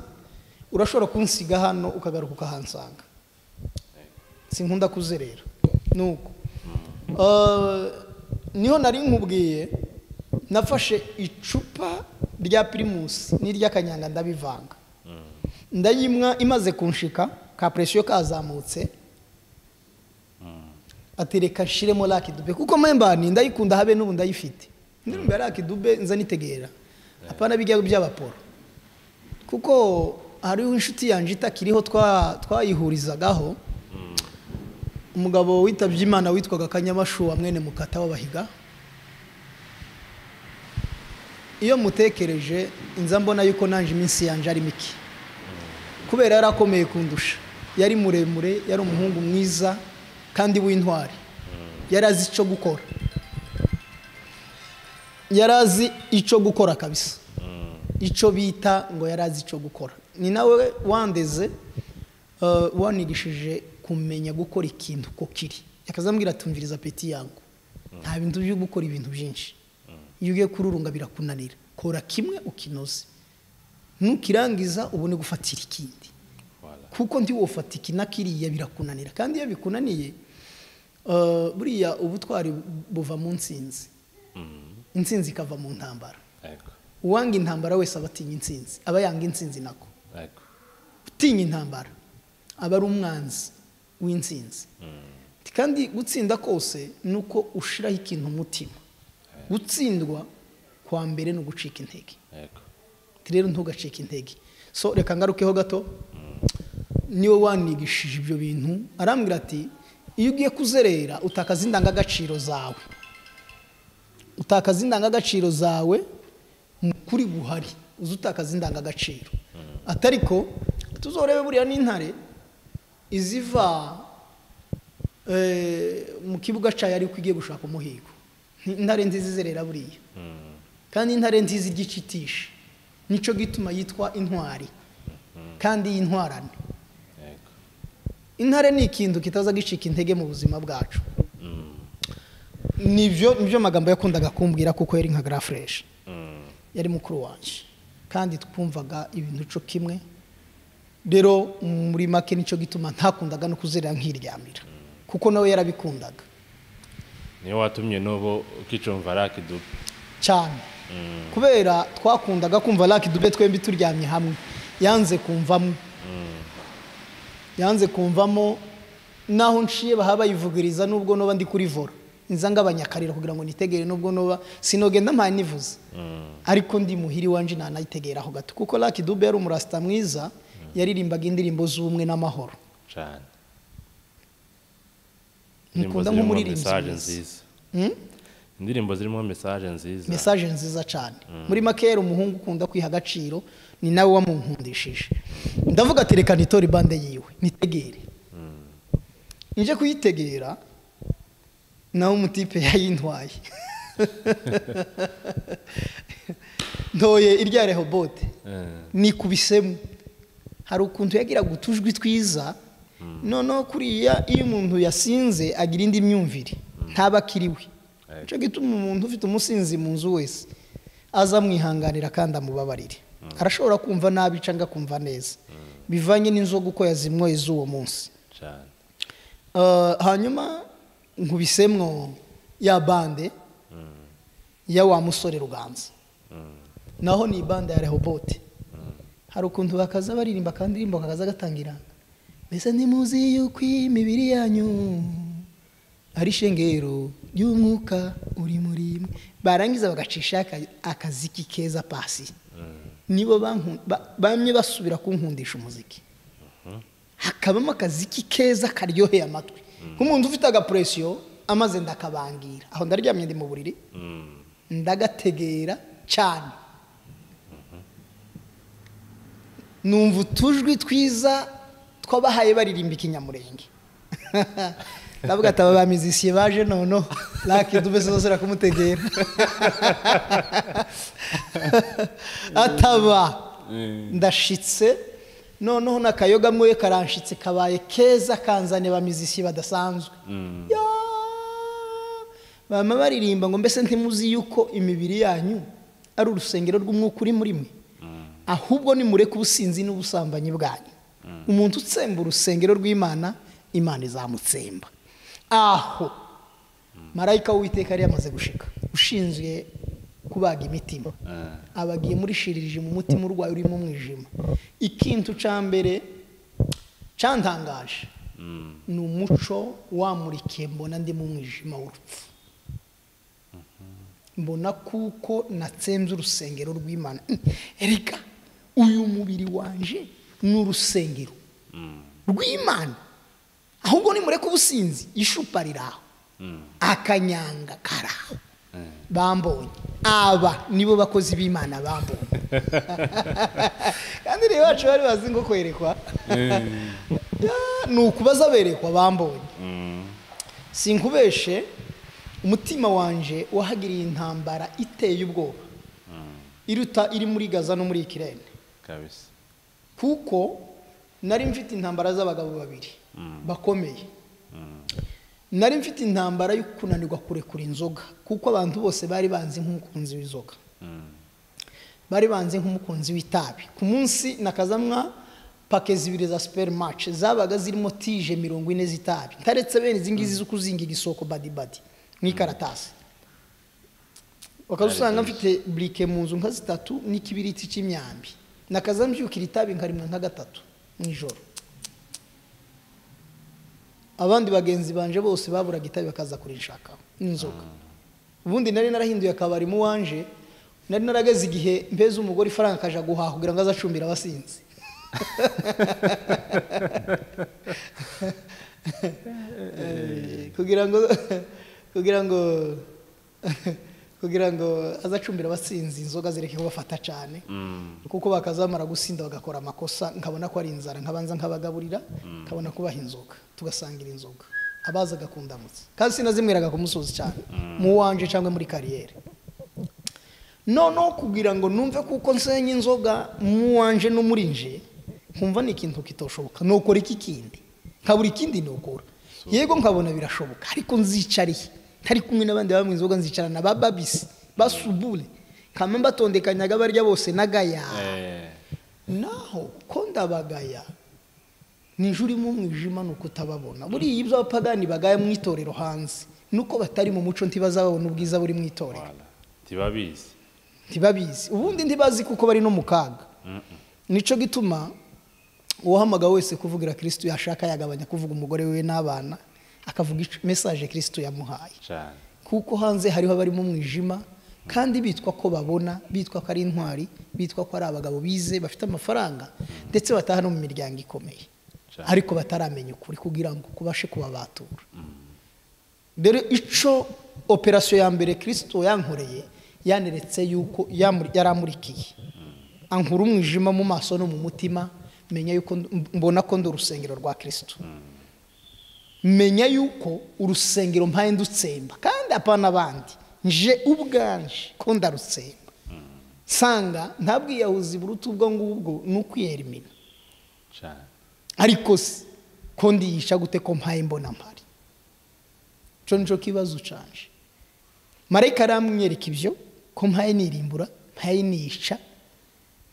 urashobora kunsiga hano ukagaruka ukahansanga sinkunda kuzerera nuko niho nari nkubwiye nafashe icupa rya pirimusi n'iry'akanyanga ndabivanga ndayimwa imaze kunshika ka presiyo kazamutse atereka nshiremo rakidube kuko mpembani ndayikunda habe n'ubu ndayifite ndirimbo ya rakidube nzanitegera apana bijya by'abaporo kuko hariho inshuti yanjye itakiriho twayihurizagaho umugabo witabye imana witwaga kanyamashu wa mwene mukata w'abahiga iyo mutekereje inza mbona yuko nanjye iminsi yanjye ari mike kubera yari akomeye kundusha yari muremure yari umuhungu mwiza kandi w'intwari yari azi icyo gukora yari azi icyo gukora kabisa icyo bita ngo yari azi icyo gukora ni nawe wandeze wanigishije kumenya gukora ikintu uko kiri yakazambwira tumviriza peti yangu nta bintu byo gukora ibintu byinshi iyo ugiye kururunga birakunanira kora kimwe ukinoze ntukirangiza ubone gufatira ikindi kuko ntiwofata iki na kiriya birakunanira kandi iyo bikunaniye buriya ubutwari buva mu nsinzi insinzi ikava mu ntambara uwanga intambara wese aba atinya insinzi aba yanga insinzi nako utinya intambara aba ari umwanzi w'insinzi kandi gutsinda kose ni uko ushiraho ikintu umutima gutsindwa kwa mbere ni ugucika intege rero ntugacike intege so reka ngarukeho gato niwe wanigishije ibyo bintu arambwira ati iyo ugiye kuzerera utakaza indangagaciro zawe utakaza indangagaciro zawe kuri buhari uzi utakaza indangagaciro atari ko tuzorebe buriya n'intare iziva mu kibuga cyayo ariko igiye gushaka umuhigo Ni intare nziza izerera buriya kandi intare nziza ijya icitisha nicyo gituma yitwa intwari kandi y'intwarane yego intare ni ikintu kitaza gicika intege mu buzima bwacu nibyo nibyo magambo yakundaga kumbwira kuko yari nka garafureshi Mm. yari mukuru wanjye kandi twumvaga ibintu cyo kimwe rero muri make nicyo gituma ntakundaga no kuzerera nkiryamira kuko nawe yarabikundaga niyo watumye n'ubu ukicumva rakidubu cyane kubera twakundaga kumva raki dube twembi turyamye hamwe yanze kumvamo yanze kumvamo naho nshiye baha bayivugiriza nubwo noba ndi kuri vora nza ngabanyakarira kugira ngo nitegere nubwo noba sinogenda mpanivuze ariko ndi muhiri wanje nanayitegeraho gato kuko raki dube yari umurasita mwiza yaririmbaga indirimbo z'ubumwe n'amahoro cyane Mukunda Indirimbo zirimo nk'umuririmbyi message mwiza. nziza Mm? indirimbo zirimo message nziza mesaje nziza cyane muri makera umuhungu ukunda kwiha agaciro ni nawe wamunkundishije ndavuga ati reka nitore bande yiwe nitegere nje kuyitegera nawe umutipe yayintwaye ntoye irya rehobote Eh, nikubisemo hari ukuntu yagiraga utujwi twiza noneho kuriya iyo umuntu yasinze agira indi myumvire ntaba akiriwe Ego. nicyo gituma umuntu ufite umusinzi mu nzu wese aza amwihanganira kandi amubabarire arashobora kumva nabi cyangwa akumva neza bivanye n'inzoga uko yazimwoye z'uwo munsi cyane Uh, hanyuma nkubisemwo ya bande ya wa musore ruganza naho ni bande ya rehobote hari ukuntu bakaza baririmba akadirimbo kakaza gatangira mbese ntimuzi yuko imibiri yanyu ari ishengero ry'umwuka uri muri mwe barangiza bagacisha aka- akaziki keza pasi nibo bankun- ba- bamye basubira kunkundisha umuziki hakabamo akaziki keza karyoheye amatwi nk'umuntu ufite agapuresiyo amaze ndakabangira aho ndaryamye ndi mu buriri Mm. ndagategera cyane numva utujwi twiza twabahaye baririmba ikinyamurenge ndavuga ati aba bamizisiye baje noneho laki dubese zose rakumutegera ataba ndashitse noneho n'akayoga mwe karanshitse kabaye keza kanzane bamizisiye badasanzwe Yaa! bama baririmba ngo mbese ntimuzi yuko imibiri yanyu ari urusengero rw'umwuka uri muri mwe ahubwo nimureke ubusinzi n'ubusambanyi bwanyu umuntu utsemba urusengero rw'imana imana izamutsemba aho marayika w'uwiteka yari yamaze gushika ushinzwe kubaga imitima Eh, aba agiye murishirije mu mutima urwaye urimo umwijima ikintu cya mbere cyantangaje mm. ni umuco wamurikiye mbona ndi mu mwijima w'urupfu mbona kuko natsenze urusengero rw'imana reka uyu mubiri wanje ni urusengero rw'imana ahubwo nimureke ubusinzi ishupa riraho akanyanga karaho bambonye aba nibo bakozi b'imana bambonye kandi rero bacu bari bazi ngo kwerekwa Ya, ni ukubaza berekwa bambonye Mm. sinkubeshe umutima wanje wahagiriye intambara iteye ubwoba iruta iri muri gaza no muri ikirere kabisa kuko nari mfite intambara z'abagabo babiri bakomeye nari mfite intambara yo kunanirwa kurekura inzoga kuko abantu bose bari banzi nk'umukunzi w'inzoga Mm. bari banzi nk'umukunzi w'itabi ku munsi nakazamwa pake zibiri za supermarch zabaga zirimo tije mirongo ine z'itabi ntaretse bene izi ngizi zo kuzingira isoko badibadi nk'ikaratasi bakazusanga Ari mfite burike mu nzu nka zitatu n'ikibiriti cy'imyambi nakaza mbyukira itabi nkarimwa nka gatatu mu ijoro abandi bagenzi banje bose baburaga itabi bakaza kurinshakaho n'inzoga ubundi nari narahinduye akabari mu wanje nari narageze igihe mpeze umugore ifaranga akaja guhaha kugira ngo aze acumbire abasinzi Eh, kugira ngo kugira ngo kugira ngo aze acumbire abasinzi inzoga zireke kubafata cyane Mm. kuko bakazamara gusinda bagakora amakosa nkabona ko ari inzara nkabanza nkabagaburira nkabona kubaha inzoga tugasangira inzoga abaza agakundamutse kandi sinazimwiraga kumusozi cyane mu wanje cyangwa muri kariyeri noneho kugira ngo numve kuko nsenya inzoga mu wanje no muri nje nkumva ni ikintu kitoshoboka nukora iki kindi nkabura ikindi nukora yego nkabona birashoboka ariko nzicariye ntari kumwe n'abandi banywa inzoga nzicarana ba babisi basubure nkaba mbatondekanyaga abarya bose n'agaya Eh, naho ko ndabagaya nijoro urimo umwijima ni uko utababona buriya ibyo abapagani bagaya mu itorero hanze nuko batari mu muco ntibazababona ubwiza buri mu itorero wala. Tibabizi. ntibabizi ubundi ntibazi kuko bari no mu kaga nicyo gituma uwahamagara wese kuvugira kirisitu yashaka yagabanya kuvuga umugore we n'abana akavuga ico- mesaje kirisitu yamuhaye Cyane. kuko hanze hariho abari mu mwijima kandi bitwa ko babona bitwa ko ari intwari bitwa ko ari abagabo bize bafite amafaranga ndetse bataha no mu miryango ikomeye Cyane. ariko bataramenya ukuri kugira ngo kubashe kubabatura dore icyo operasiyo ya mbere kirisito yankoreye yaneretse yuko yamuri- yaramurikiye ankura umwijima mu maso no mu mutima menya yuko ndi- mbona ko ndi urusengero rwa kirisito menya yuko urusengero mpaye ndutsemba kandi apana abandi nje ubwanje ko ndarutsemba nsanga nta bwiyahuzi buruta ubwo ngubwo ni ukwiyerimina Cyane. ariko se ko ndiyisha gute ko mpaye mbona mpari cyo nicyo kibazo canje marayika aramwereka ibyo ko mpaye nirimbura mpaye nisha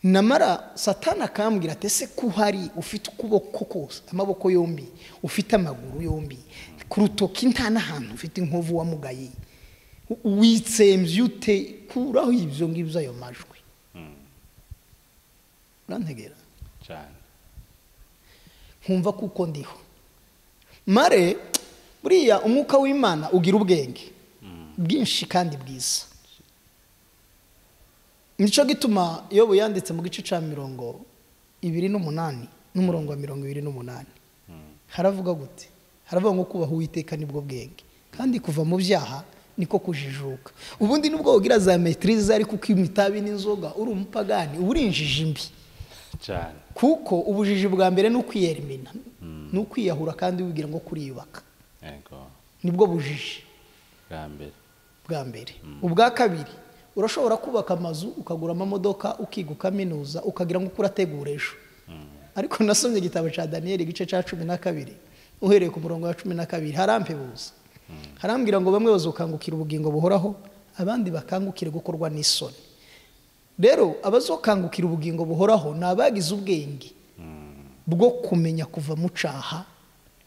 namara satana akambwira ati ese ko uhari ufite ukuboko kose amaboko yombi ufite amaguru yombi ku rutoki nta n'ahantu ufite inkovu wamugaye witsembye ute kuraho ibyo ngibyo ayo majwi urantegera Cyane. nkumva kuko ndiho mare buriya umwuka w'imana ugira ubwenge bwinshi kandi bwiza nicyo gituma iyo yanditse mu gice cya mirongo ibiri n'umunani n'umurongo wa mirongo ibiri n'umunani haravuga gute haravuga ngo kubaha uwiteka nibwo bwenge kandi kuva mu byaha niko kujijuka ubundi nubwo wogira za metirize ariko ukinywa itabi n'inzoga uri umupagani uba uri injiji mbi Cyane. kuko ubujiji bwa mbere ni ukwiyerimina ni ukwiyahura kandi wibwira ngo kuriyubaka Yego. nibwo bujiji Bwa mbere. bwa mbere ubwa kabiri urashobora kubaka amazu ukagura amamodoka ukiga ukaminuza ukagira ngo uko urategura ejo ariko nasomye igitabo cya daniyeli igice cya cumi na kabiri uhereye ku murongo wa cumi na kabiri harampebuza harambwira ngo bamwe bazokangukira ubugingo buhoraho abandi bakangukire gukorwa n'isoni rero abazokangukira ubugingo buhoraho ni abagize ubwenge bwo kumenya kuva mu cyaha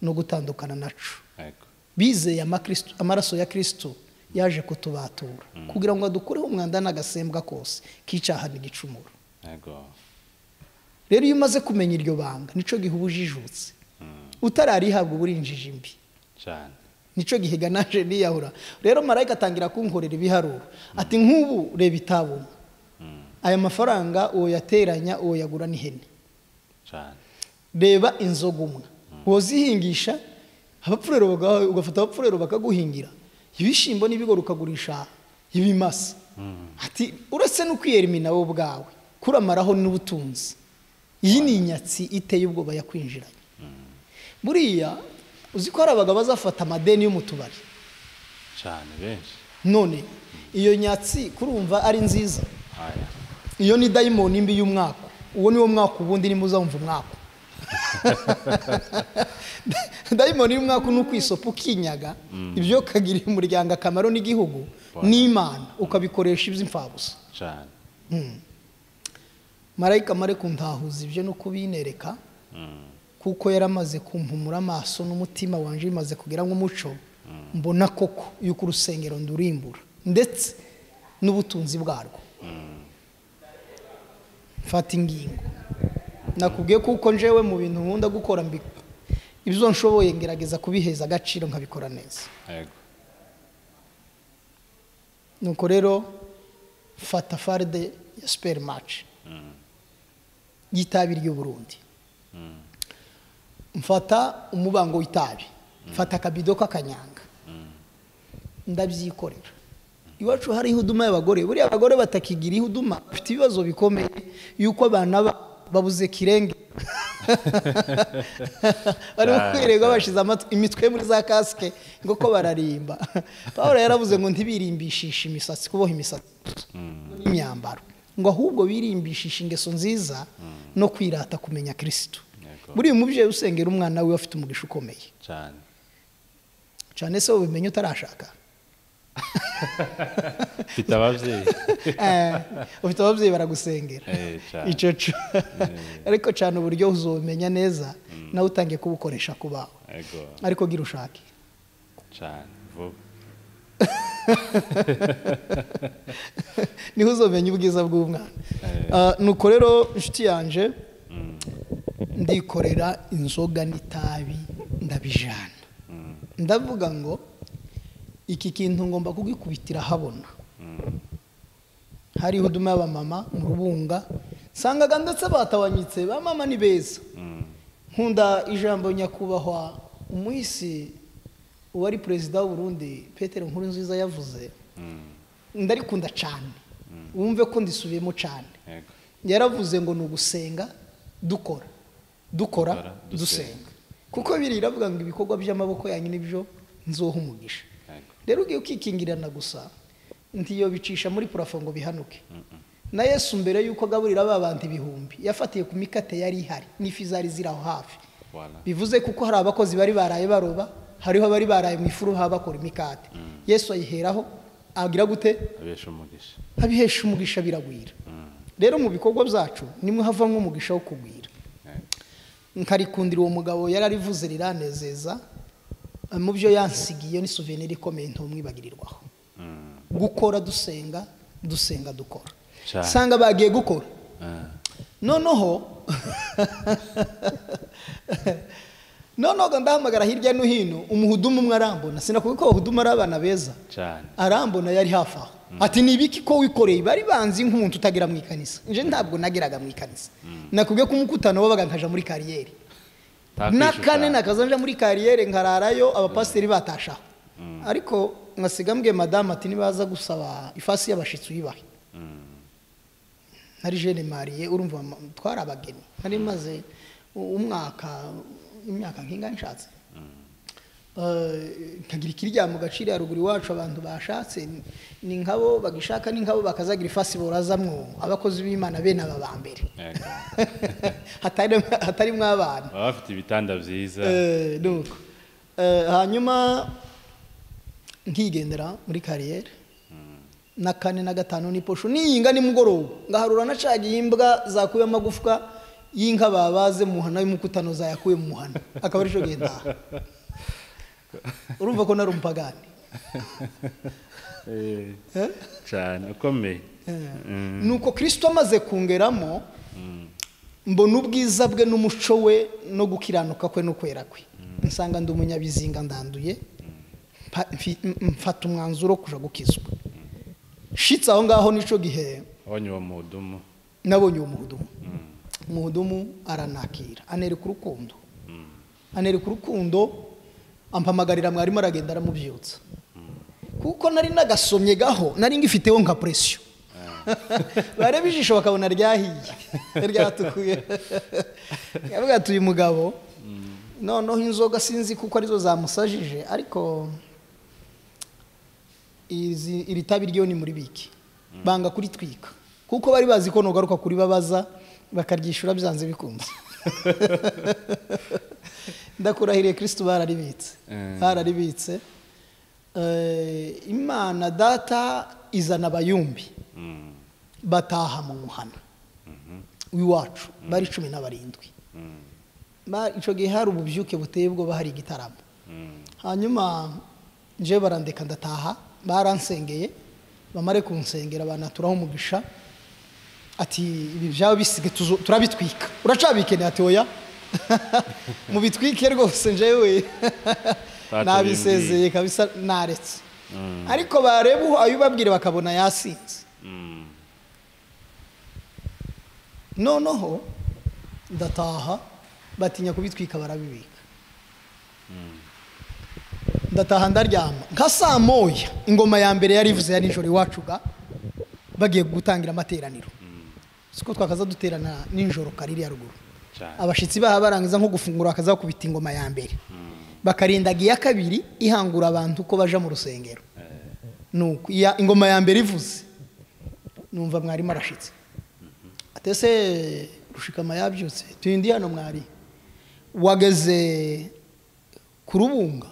no gutandukana naco Yego. bizeye amakristu- amaraso ya kirisito yaje kutubatura kugira ngo adukureho umwanda n'agasembwa kose k'icaha n'igicumuro Yego. rero iyo umaze kumenya iryo banga nico gihe uba ujijutse utararihabwa uba uri injiji mbi Cyane. nicyo gihe ganaje niyahura rero marayika atangira kunkorera ibiharuro ati nk'ubu reba itabona aya mafaranga uwo yateranya uwo yagura n'ihene Cyane. reba inzoga umwe wozihingisha abapfurero baga- ugafata abapfurero bakaguhingira ibishyimbo n'ibigori ukagurisha ibimasa ati uretse no kwiyerimina wowe ubwawe kuramaraho n'ubutunzi iyi ni inyatsi iteye ubwoba yakwinjiranye buriya uzi ko hari abagabo bazafata amadeni yo mu tubari Cyane benshi. none iyo nyatsi kurumva ari nziza Aya. iyo ni dayimoni mbi y'umwaka uwo ni wo mwaka ubundi nimba uzawumva umwaka dayimoni y'umwaka ni ukwisopa ukinyaga ibyo ukagirira umuryango akamaro n'igihugu n'imana ukabikoresha iby'imfabusa Cyane. marayika mare kuntahuza ibyo no kubinereka Mm. kuko yaramaze kumpumura amaso n'umutima wanje bimaze kugira nk'umuco mbona koko yuko urusengero ndurimbura ndetse n'ubutunzi bwarwo mfata ingingo nakubwiye kuko njewe mu bintu nkunda gukora mbi- ibyo nshoboye ngerageza kubiheza agaciro nkabikora neza Yego. nuko rero fata farde ya siperi maci y'itabi ry'uburundi mfata umubango w'itabi mfata akabido k'akanyanga ndabyikorera iwacu hari ihuduma y'abagore buriya abagore batakigira ihuduma bafite ibibazo bikomeye yuko abana ba- babuze kirenge barimo Cyane, kwirirwa cyane. bashize amatwi- imitwe muri za kasike ngo ko bararimba paul yaravuze ngo ntibirimbishishe imisatsi kuboha imisatsi n'imyambaro ngo ahubwo birimbishishe ingeso nziza no kwirata kumenya kirisitu Yego. buriya umubyeyi usengera umwana we afite umugisha ukomeye cyane cyane se ubimenye utarashaka mfite ababyeyi Eh, ufite ababyeyi baragusengera Eh, cyane. icyo cyo ariko cyane uburyo uzabimenya neza nawe utangiye kubukoresha ku bawe yego ariko gira ushake cyane vuba niho uzamenya ubwiza bw'umwana Eh. Ah, nuko rero inshuti yanje ndikorera inzoga n'itabi ndabijana ndavuga ngo iki kintu ngomba kugikubitira habona hariho uduma y'abamama mu rubunga nsangaga ndetse batabanyitse ba mama ni beza nkunda ijambo nyakubahwa umuhisi uwari perezida w'u Burundi Peter Nkurunziza yavuze ndarikunda cyane wumve ko ndisubiyemo cyane yego yaravuze ngo ni ugusenga dukora dukora Dukora, dusenga. dusenga kuko biri iravuga ngo ibikorwa by'amaboko yanyu nibyo nzoha umugisha yego rero ugiye ukikingirana gusa ntiyo bicisha muri purafo ngo bihanuke na yesu mbere y'uko agaburira ba bandi ibihumbi yafatiye ku mikate yari ihari n'ifi zari ziri aho hafi Voilà. bivuze kuko hari abakozi bari baraye baroba hariho abari baraye mu ifuruha bakora imikate yesu ayiheraho agira gute abesha umugisha abihesha umugisha biragwira rero mu bikorwa byacu nimwe havamo umugisha wo kugwira Yego. nkarikundira uwo mugabo yari arivuze riranezeza mu byo yansigiye ni souvenir ikomeye ntumwibagirirwaho Mm. gukora dusenga dusenga dukora Cyane. sanga bagiye gukora Ah. noneho noneho ndahamagara hirya no hino umuhudumu umwe arambona sinakubi ko abahudumu ari abana beza cyane arambona yari hafi aho ati ni ibiki ko wikoreye bari banzi nk'umuntu utagera mu ikanisa nje ntabwo nageraga mu ikanisa nakubwiye ko umukutano wabaga nkaja muri kariyeri na Ntakwishuka. kane nakaza nja muri kariyeri nkararayo abapasiteri batashaho ariko nkasiga mbwiye madamu ati nibaza gusaba ifasi y'abashitsi uyibahe nari jene mariye urumva ma- twari abageni nari maze u- umwaka imyaka nk'inga nshatse Eh, nkagira ikirya mu gaciro ya ruguru iwacu abantu bashatse ni- ni nkabo bagishaka ni nkabo bakazagira ifasi borazamwo abakozi b'imana bene aba ba mbere Yego. Hatari- hatarimo abana baba bafite ibitanda byiza Eh, nuko Eh, hanyuma nkigendera muri kariyeri na kane na gatanu ni posho niyinga nimugoroba ngaharura nacagiye imbwa zakuye amagufwa y'inka babaze mu muhana y'umukutano zayakuye mu muhana akaba ari cyo genda urumva ko nari umupagani Eh, Eh? cyane ukomeye Mm. nuko kirisito amaze kungeramo mbona ubwiza bwe n'umuco we no gukiranuka kwe no kwera kwe nsanga ndi umunyabizinga ndanduye mpa- mfi- m- mfata umwanzuro wo kuja gukizwa shitse aho ngaho nico gihe abonye uwo mudumu nabonye uwo muhudumu umuhudumu aranakira anereka urukundo anereka urukundo ampamagarira mwarimu aragenda aramubyutsa kuko nari nagasomye gaho nari ngifiteho nka presiyo bareba ijisho bakabona ryahiye ryatukuye yavuga ati uyu mugabo noneho inzoga sinzi kuko arizo zamusajije ariko izi- iri tabi ryo ni muri biki banga kuritwika kuko bari bazi ko nugaruka kuribabaza bakaryishyura byanze bikunze ndakurahiriye kirisitu bararibitse Mm. bararibitse Eh, imana data izana abayumbi Mm. bataha mu muhana w'iwacu bari cumi na barindwi Mm. Ba- ico gihe hari ububyuke buteye ubwoba hari igitaramo Mm. hanyuma nje barandeka ndataha baransengeye bamare kunsengera banaturaho umugisha ati ibi byaba bisige tuzo- turabitwika uracabikeneye ati oya mubitwike rwose njyewe nabisezeye kabisa naretse ariko bareba uho abibabwire bakabona yasinze Mm. noneho ndataha batinya kubitwika barabibika ndataha ndaryama nka saa moya ingoma ya mbere yari ivuze ya nijoro iwacu ga bagiye gutangira amateraniro siko twakaza duterana nijoro kari ya ruguru cyane abashyitsi baha barangiza nko gufungura bakazakubita ingoma ya mbere bakarindaga iya kabiri ihangura abantu uko baja mu rusengero nuko iya ingoma ya mbere ivuze numva mwarimu arashyitse atese rushikama yabyutse tuyindi hano mwari wageze ku rubunga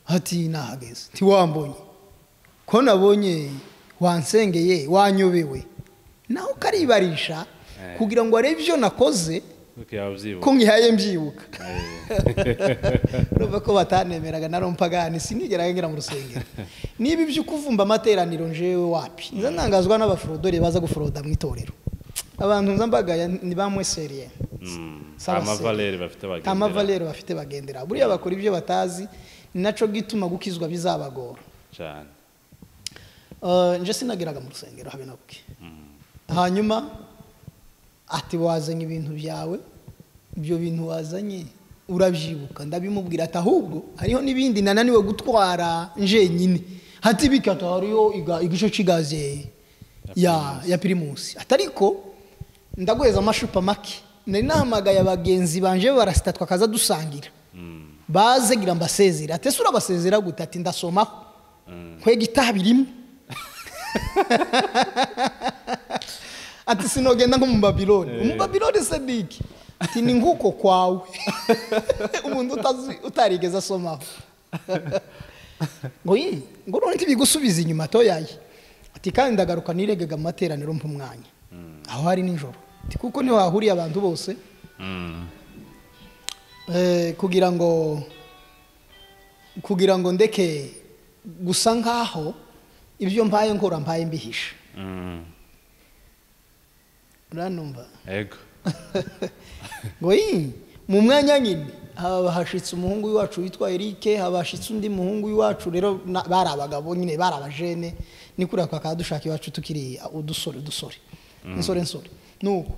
hati nahageze ntiwambonye ko nabonye wansengeye wanyobewe nawe ukaribarisha kugira ngo arebe ibyo nakoze nuko yaba ko ubyibuha nkihaye mbyibuka Eh. urumva ko batanemeraga na rompagani sinigera ngera mu rusengero niba ibyo ukuvumba amateraniro njewe wapi nza ntangazwa n'abafrodore baza guforoda mu itorero abantu nza mbagaya ni bamweseriye Mm, Sawa nta se. mavalere bafite bagendera nta mavalero bafite bagendera buriya bakora ibyo batazi ni nacyo gituma gukizwa bizabagora cyane Eh, nje sinageraga mu rusengero habe na bwe hanyuma ati wazanye ibintu byawe ibyo bintu wazanye urabyibuka ndabimubwira ati ahubwo hariho n'ibindi nananiwe gutwara njenyine hati bikata hariho iga- igice cy'igaze ya ya pirimusi ati ariko ndaguheza amashupa make nari nahamagaye abagenzi banje barasita twakaza dusangira baze gira mbasezera ati ese urabasezera gute ati ndasomaho kwega itabi rimwe ati sinogenda nko mu babiloni umu babiloni se ni iki ati ni nk'uko kwawe umuntu utazi- utarigeze asomaho ngo yi ngo none ntibigusubiza inyuma toyaye ati kandi ndagaruka niregaga mu materaniro mpa umwanya aho hari nijoro ati kuko ntiwahuriye abantu bose Mm, eh, kugira ngo kugira ngo ndeke gusa nkaho ibyo mbaye nkora mbaye mbihisha mm, uranumva ego ngo yi mu mwanya nyine haba hashitse umuhungu w'iwacu witwa Eric haba hashitse undi muhungu w'iwacu rero na- bari abagabo nyine bari abajene ni kuriya twakaba dushaka iwacu tukiri udusore udusore insore nsore nuko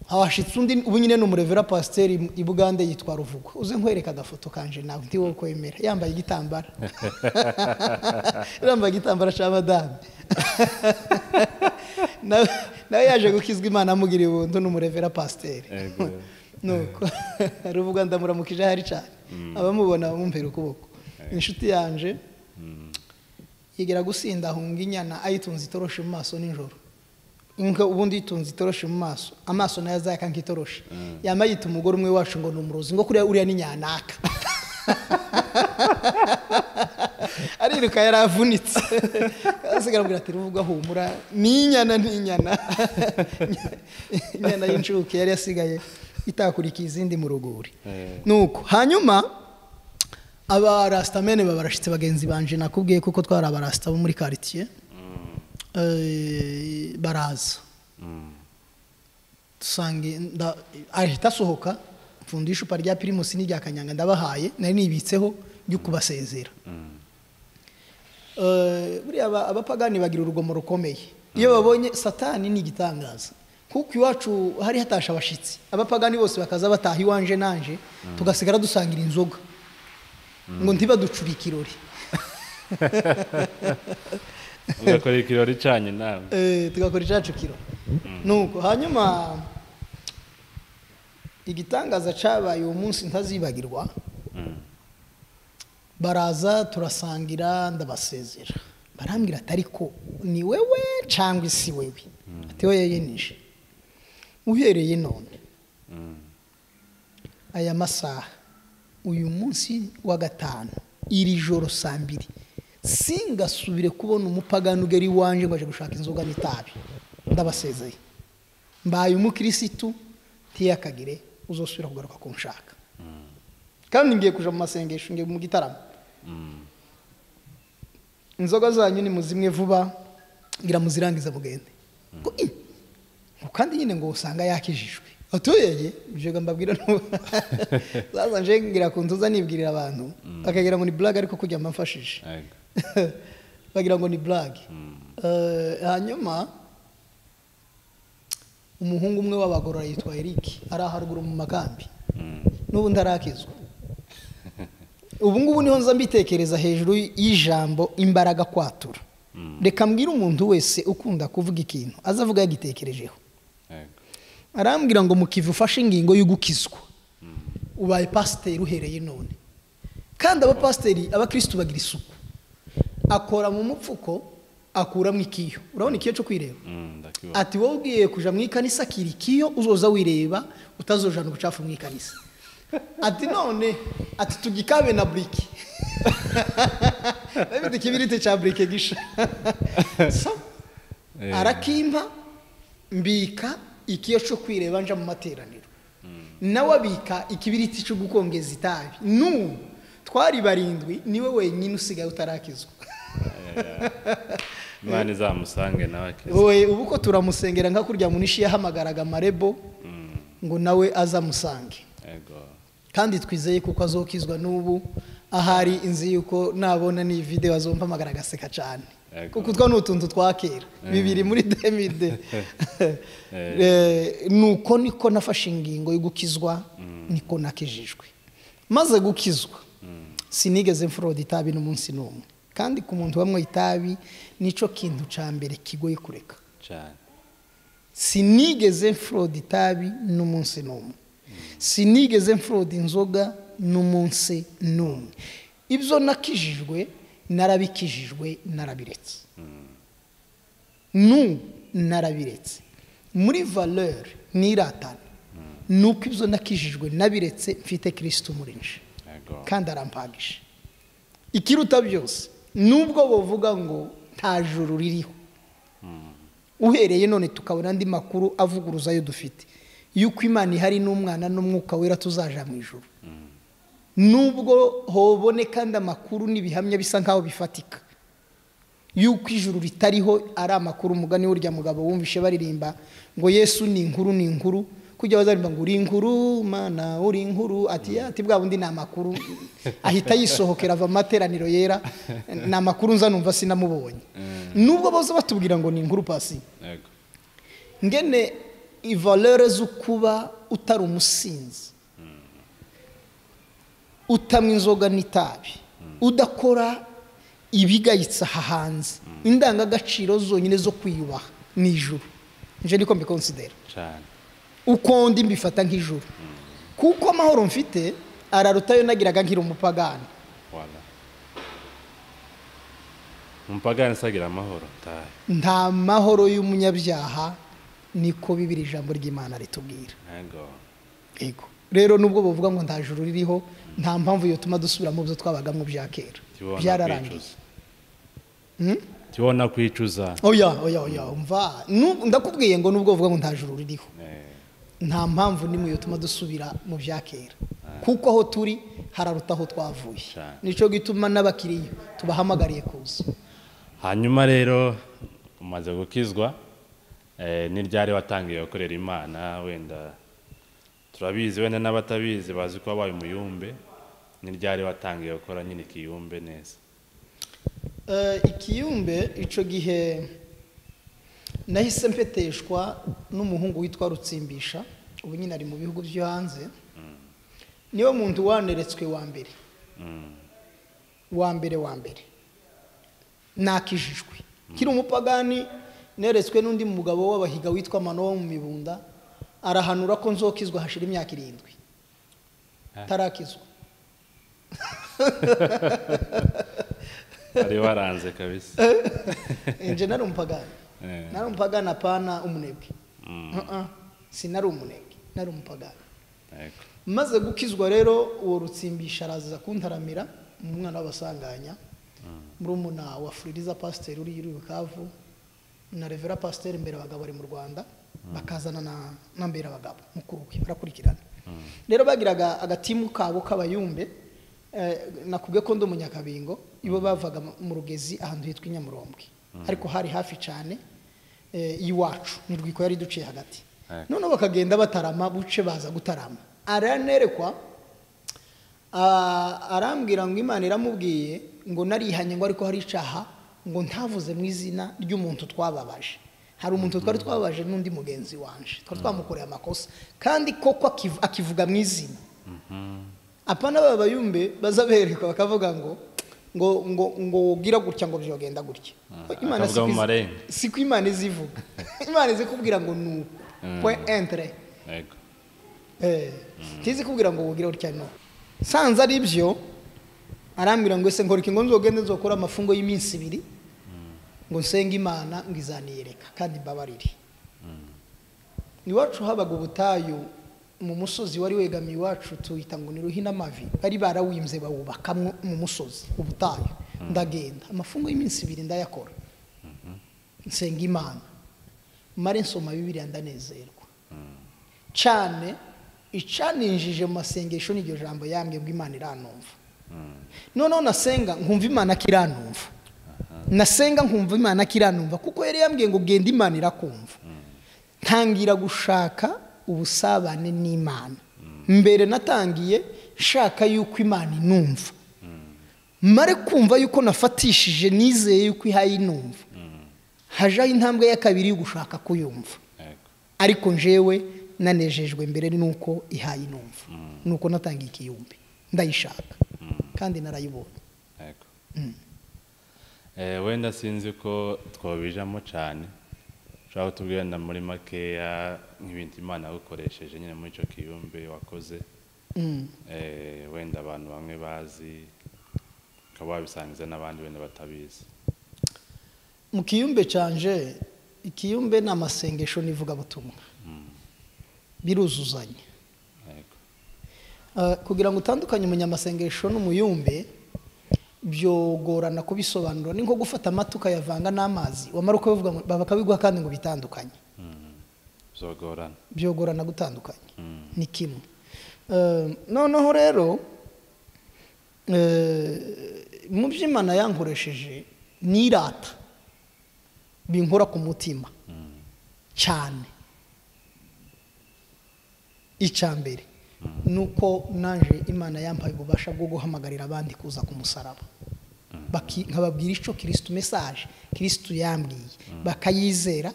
haba hashitse undi ubu nyine ni umurevera pasiteri i bugande yitwa ruvugo uze nkwereka agafoto kanje nawe ndi wowe kwemera yambaye igitambara yambaye igitambara cya madame nawe nawe yaje gukizwa imana amugiriye ubuntu ni umurevera pasiteri Ego. nuko ruvuga ndamuramukije ahari cyane abamubona bamumpera ukuboko inshuti yanje yigera gusinda ahunga inyana ayitunze itoroshi mu maso nijoro inka ubundi yitunze itoroshi mu maso amaso nayo azayaka nk'itoroshi yama yita umugore umwe wacu ngo ni umurozi ngo kuriya uriya ni nyanaka ariruka yari avunitse asigara amubwira ati ruvuga humura ni inyana ni inyana inyana y'incuke yari yasigaye itakurikiye izindi mu ruguri Eh. nuko hanyuma aba rasitamene baba barashyitse bagenzi banje nakubwiye kuko twari abarasita bo muri karitsiye Eh, baraza Mm, dusange nda- ahita asohoka mfunda icupa rya pirimusi n'irya kanyanga ndabahaye nari nibitseho ryo kubasezera mm, Eh, buriya aba- abapagani bagira urugomo rukomeye iyo babonye satani ni igitangaza kuko iwacu hari hatashe abashyitsi abapagani bose bakaza bataha iwanje nanje tugasigara dusangira inzoga ngo ntibaducure ikirori ugakora ikirori cyanyu nawe Eh, tugakora icacu kiro nuko hanyuma igitangaza cabaye uwo munsi ntazibagirwa Mm, baraza turasangira ndabasezera barambwira ati ariko ni wewe cangwa isi wewe ati we yeye nije uhereye none mm, aya masaha uyu munsi wa gatanu iri joro saa mbiri singasubire kubona umupagani ugera iwanje ngo aje gushaka inzoga n'itabi ndabasezeye mbaye umukirisitu ntiyakagire uzosubira kugaruka kunshaka kandi ngiye kuja mu masengesho ngiye mu gitaramo mm, inzoga zanyu ni muzimwe vuba ngira muzirangiza mugende Ngo, "Ih, ngo kandi nyine ngo usanga yakijijwe atuyeye ibyo mbabwira ntu- zaza nje ngira ku ntuza nibwirira abantu bakagira ngo ni blague ariko kujya mbamfashije ego bagira ngo ni blague Eh, hanyuma umuhungu umwe w'abagorora yitwa Eric ari aharuguru mu makambi Mm, n'ubu ndarakizwa ubu ngubu niho nza mbitekereza hejuru y'ijambo imbaraga kwatura reka mbwire umuntu wese ukunda kuvuga ikintu azavuga yagitekerejeho ego arambwira ngo mukive ufashe ingingo yo gukizwa ubaye pasiteri uhereye none kandi abapasiteri abakirisitu bagira isuku akora mu mupfuko akuramo ikiyo urabona ikiyo cyo kwireba Mm, ndakibona. ati wowe ugiye kujya mu ikanisa akira ikiyo uzoza wireba utazojana ubucafu mu ikanisa ati none ati tugikabe na burike ndabona ikibiriti cya burike gisha So, Eh. arakimpa mbika ikiyo cyo kwireba nja mu materaniro nawe abika ikibiriti cyo gukongeza itabi n'ubu twari barindwi niwe wenyine usigaye utarakizwa imana izamusange nawe akize wowe ubu ko turamusengera nka kurya munishi yahamagaraga marebo Mm, ngo nawe azamusange yego kandi twizeye kuko azokizwa n'ubu ahari inzi yuko nabona n'iyi videwo azompamagara agaseka cyane Yego. kuko utwo ni utuntu twa kera bibiri muri demide Eh. nuko niko nafashe ingingo yo gukizwa niko nakijijwe maze gukizwa sinigeze mfuroda itabi n'umunsi n'umwe kandi ku muntu wanywa itabi nicyo kintu cya mbere kigoye kureka cyane sinigeze mfuroda itabi n'umunsi n'umwe sinigeze mfuroda inzoga n'umunsi n'umwe ibyo nakijijwe narabikijijwe narabiretse n'ubu narabiretse muri valeur niratana nuko ibyo nakijijwe nabiretse mfite kirisitu muri nje yego kandi arampagije ikiruta byose nubwo bavuga ngo nta juru ririho uhereye none tukabona andi makuru avuguruza ayo dufite yuko imana ihari n'umwana n'umwuka wera tuzaja mu ijoro nubwo hobone kandi amakuru n'ibihamya bisa nk'aho bifatika yuko ijuru ritariho ari amakuru umugani w'urya mugabo wumvishe baririmba ngo yesu ni inkuru ni inkuru kujya bazaririmba ngo uri inkuru mana uri inkuru ati "Ya, ati bwa bundi ni amakuru ahita yisohokera ava mu materaniro yera ni amakuru nza numva sinamubonye nubwo baza batubwira ngo ni inkuru pasi yego ngene ivalere zo kuba utari umusinzi utanywa inzoga n'itabi udakora ibigayitse aha hanze indangagaciro zonyine zo kwiyubaha ni ijuru nje niko mbikonsidera cyane uko ndi mbifata nk'ijuru kuko amahoro mfite ararutayo nagiraga nkiri umupagani wala umupagani se agira amahoro tahe nta mahoro y'umunyabyaha niko bibiri ijambo ry'imana ritubwira yego Yego. Rero nubwo bavuga ngo nta juru ririho nta mpamvu yotuma dusubira mu byo twabagamo bya kera. tibona Byararangiye. kwicuza tibona kwicuza Oya, oya, oya, umva. Nu- Ndakubwiye ngo nubwo bavuga ngo nta juru ririho Eh, nta mpamvu n'imwe yotuma dusubira mu bya kera. Kuko aho turi hararuta aho twavuye. Cyane. Nico gituma n'abakiriya tubahamagariye kuza. hanyuma rero umaze gukizwa eh, ni ryari watangiye gukorera imana wenda turabizi wenda n'abatabizi bazi ko wabaye umuyumbe ni ryari watangiye gukora nyine ikiyumbe neza Eh, ikiyumbe ico gihe nahise mpeteshwa n'umuhungu witwa rutsimbisha ubu nyine ari mu bihugu byo hanze niwe muntu waneretswe wa mbere Mm, wa mbere wa mbere nakijijwe kiri umupagani neretswe n'undi mugabo w'abahiga witwa mano wo mu mibunda arahanura ko nzokizwa hashira imyaka irindwi Ah. tarakizwa wari waranze kabisa nje nari umupagani Eh, nari umupagani apana umunebwe mm, Uh-uh. sinari umunebwe nari umupagani yego. maze gukizwa rero uwo rutsimbisha araza kuntaramira umwana w'abasanganya murumuna wa fuririza pasiteri uri i bukavu na revera pasiteri mbere abagabo bari mu rwanda bakazana na- na mbere abagabo mukuru we barakurikirana rero bagiraga agatimu kabo k'abayumbe eh, nakubwiye ko ndi umunyakabingo ibo bavaga mu- mu rugezi ahantu hitwa i nyamurombwe ariko hari hafi cyane eh, y'iwacu ni rwiko yari duciye hagati Yego. noneho bakagenda batarama buce baza gutarama aranerekwa ah, arambwira ngo imana iramubwiye ngo narihanye ngo ariko hari icaha ngo ntavuze mu izina ry'umuntu twababaje hari umuntu twari twababaje n'undi mugenzi wanje twari twamukoreye amakosa kandi koko akiv- akivuga mu izina apana baba bayumbe baza berekwa bakavuga ngo ngo ngo ngo gira gutya ngo byogenda gutya Ah, Imana akavuga siko mu izi- marenga. siko imana izivuga imana izi kubwira ngo ni uku Mm. point entre yego tizi kubwira ngo wugire utya no sanze ari byo arambwira ngo ese nkora ingo nzogende nzokora amafungo y'iminsi ibiri ngo nsenge imana ngo izaniyereka kandi mbabarire iwacu habaga ubutayu mu musozi wari wegamiye iwacu tuhita ngo ni ruhina amavi bari barawimbye bawubaka mu musozi ubutayu ndagenda amafungo y'iminsi ibiri ndayakora nsenga imana mare nsoma bibiriya ndanezerwa cyane icaninjije mu masengesho n'iryo jambo yambye ngo imana iranumva noneho nasenga nkumva imana kiranumva nasenga nkumva imana kiranumva kuko yari yambwiye ngo genda imana irakumva ntangira gushaka ubusabane n'imana mbere natangiye nshaka yuko imana inumva mare kumva yuko nafatishije nizeye yuko ihaye inumva hajaho intambwe ya kabiri yo gushaka kuyumva yego ariko njewe nanejejwe mbere nuko ihaye inumva nuko natangiye ikiyumbi ndayishaka kandi narayibonye yego Eh, wenda sinzi ko twabijamo cyane ushobora kutubwira na muri makeya nk'ibintu imana yagukoresheje nyine muri icyo kiyumbe wakoze Mm. Eh, wenda abantu bamwe bazi ukaba wabisangiza n'abandi wenda batabizi mu kiyumbe cyanje ikiyumbe ni amasengesho n'ivugabutumwa biruzuzanya yego Ah, kugira ngo utandukanye umunyamasengesho n'umuyumbe byogorana kubisobanura ni nko gufata amata ukayavanga n'amazi wamara ukabivuga ngo- bakabiguha kandi ngo bitandukanye zogorana byogorana gutandukanye Mm. ni kimwe Eh, noneho rero eh, mu byo imana yankoresheje ni irata binkora ku mutima cyane icya mbere ni uko naje imana yampaye ububasha bwo guhamagarira abandi kuza ku musaraba Baki- nkababwira icyo kirisitu mesaje kirisitu yambwiye bakayizera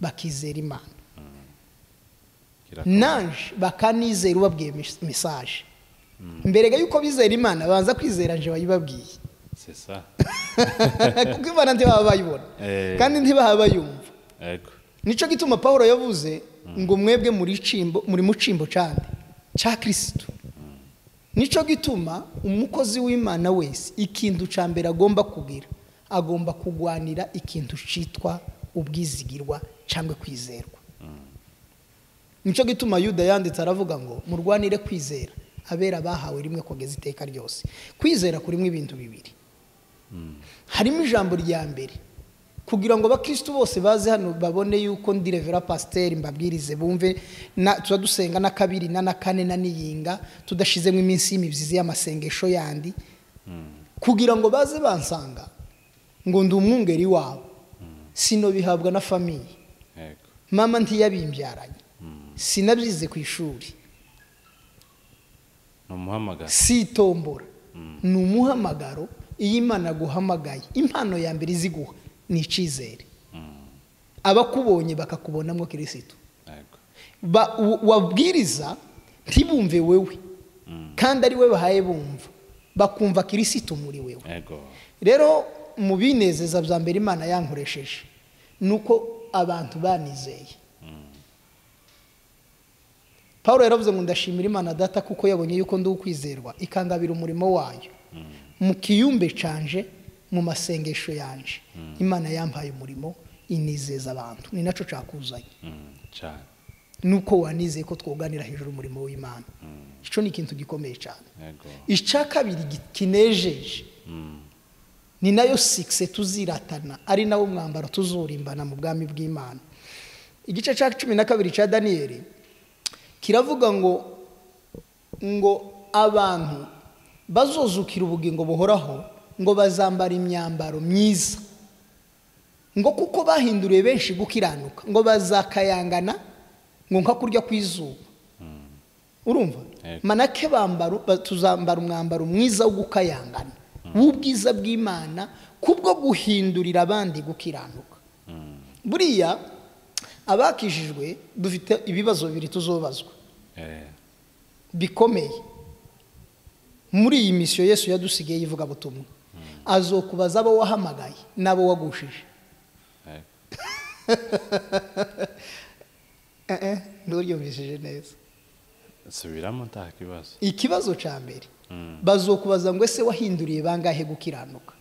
bakizera imana kirakomeye. naje bakanizera ubabwiye mes- mesaje mbere ga yuko bizera imana babanza kwizera nje bayibabwiye c'est ça kuko imana ntibaba bayibona Eh. kandi ntibaba bayumva yego nicyo gituma paul yavuze ngo mwebwe muri cimbo muri mu cimbo cyane cya kirisitu nicyo gituma umukozi w'imana wese ikintu cya mbere agomba kugira agomba kugwanira ikintu cyitwa ubwizigirwa cyangwa kwizerwa nicyo gituma yuda yanditse aravuga ngo murwanire kwizera abera bahawe rimwe kugeza iteka ryose kwizera kurimo ibintu bibiri harimo ijambo rya mbere kugira ngo abakirisitu bose baze hano babone yuko ndi revera pasiteri mbabwirize bumve na tuba dusenga na kabiri na na kane na n'iyinga tudashizemo iminsi y'imibyizi y'amasengesho yandi kugira ngo baze bansanga ngo ndi umwungeri wabo sino bihabwa na famiye yego mama ntiyabimbyaranye sinabyize ku ishuri ni umuhamagaro sitombora ni umuhamagaro iyo imana aguhamagaye impano ya mbere iziguha ni icyizere abakubonye bakakubonamo kirisitu yego Ba- u- wabwiriza ntibumve wewe kandi ari we bahaye bumva bakumva kirisitu muri wewe yego rero mu binezeza bya mbere imana yankoresheje ni uko abantu banizeye paul yaravuze ngo ndashimira imana data kuko yabonye yuko ndi ukwizerwa ikangabira umurimo wayo mu kiyumbe canje mu masengesho yanje imana yampaye umurimo inizeza abantu ni nacyo cakuzanye Mm, cyane nuko wanizeye ko twoganira hejuru umurimo w'imana icyo ni ikintu gikomeye cyane yego icya kabiri gi- kinejeje ni nayo sikise tuziratana ari nawo mwambaro tuzurimbana mu bwami bw'imana igice cya cumi na kabiri cya daniyeli kiravuga ngo ngo abantu bazuzukira ubugingo buhoraho ngo bazambara imyambaro myiza ngo kuko bahinduriye benshi gukiranuka ngo bazakayangana ngo nka kurya kw'izuba urumva Yego. manake bambaro ba- tuzambara umwambaro mwiza wo gukayangana w'ubwiza bw'imana kubwo guhindurira abandi gukiranuka buriya abakijijwe dufite ibibazo bibiri tuzobazwa eh, bikomeye muri iyi misiyo yesu yadusigaye y'ivugabutumwa azokubaza abo wahamagaye n'abo wagushije yego eh nturyumvishije neza subiramo nta kibazo ikibazo cya mbere Mm. bazokubaza ngo ese wahinduriye bangahe gukiranuka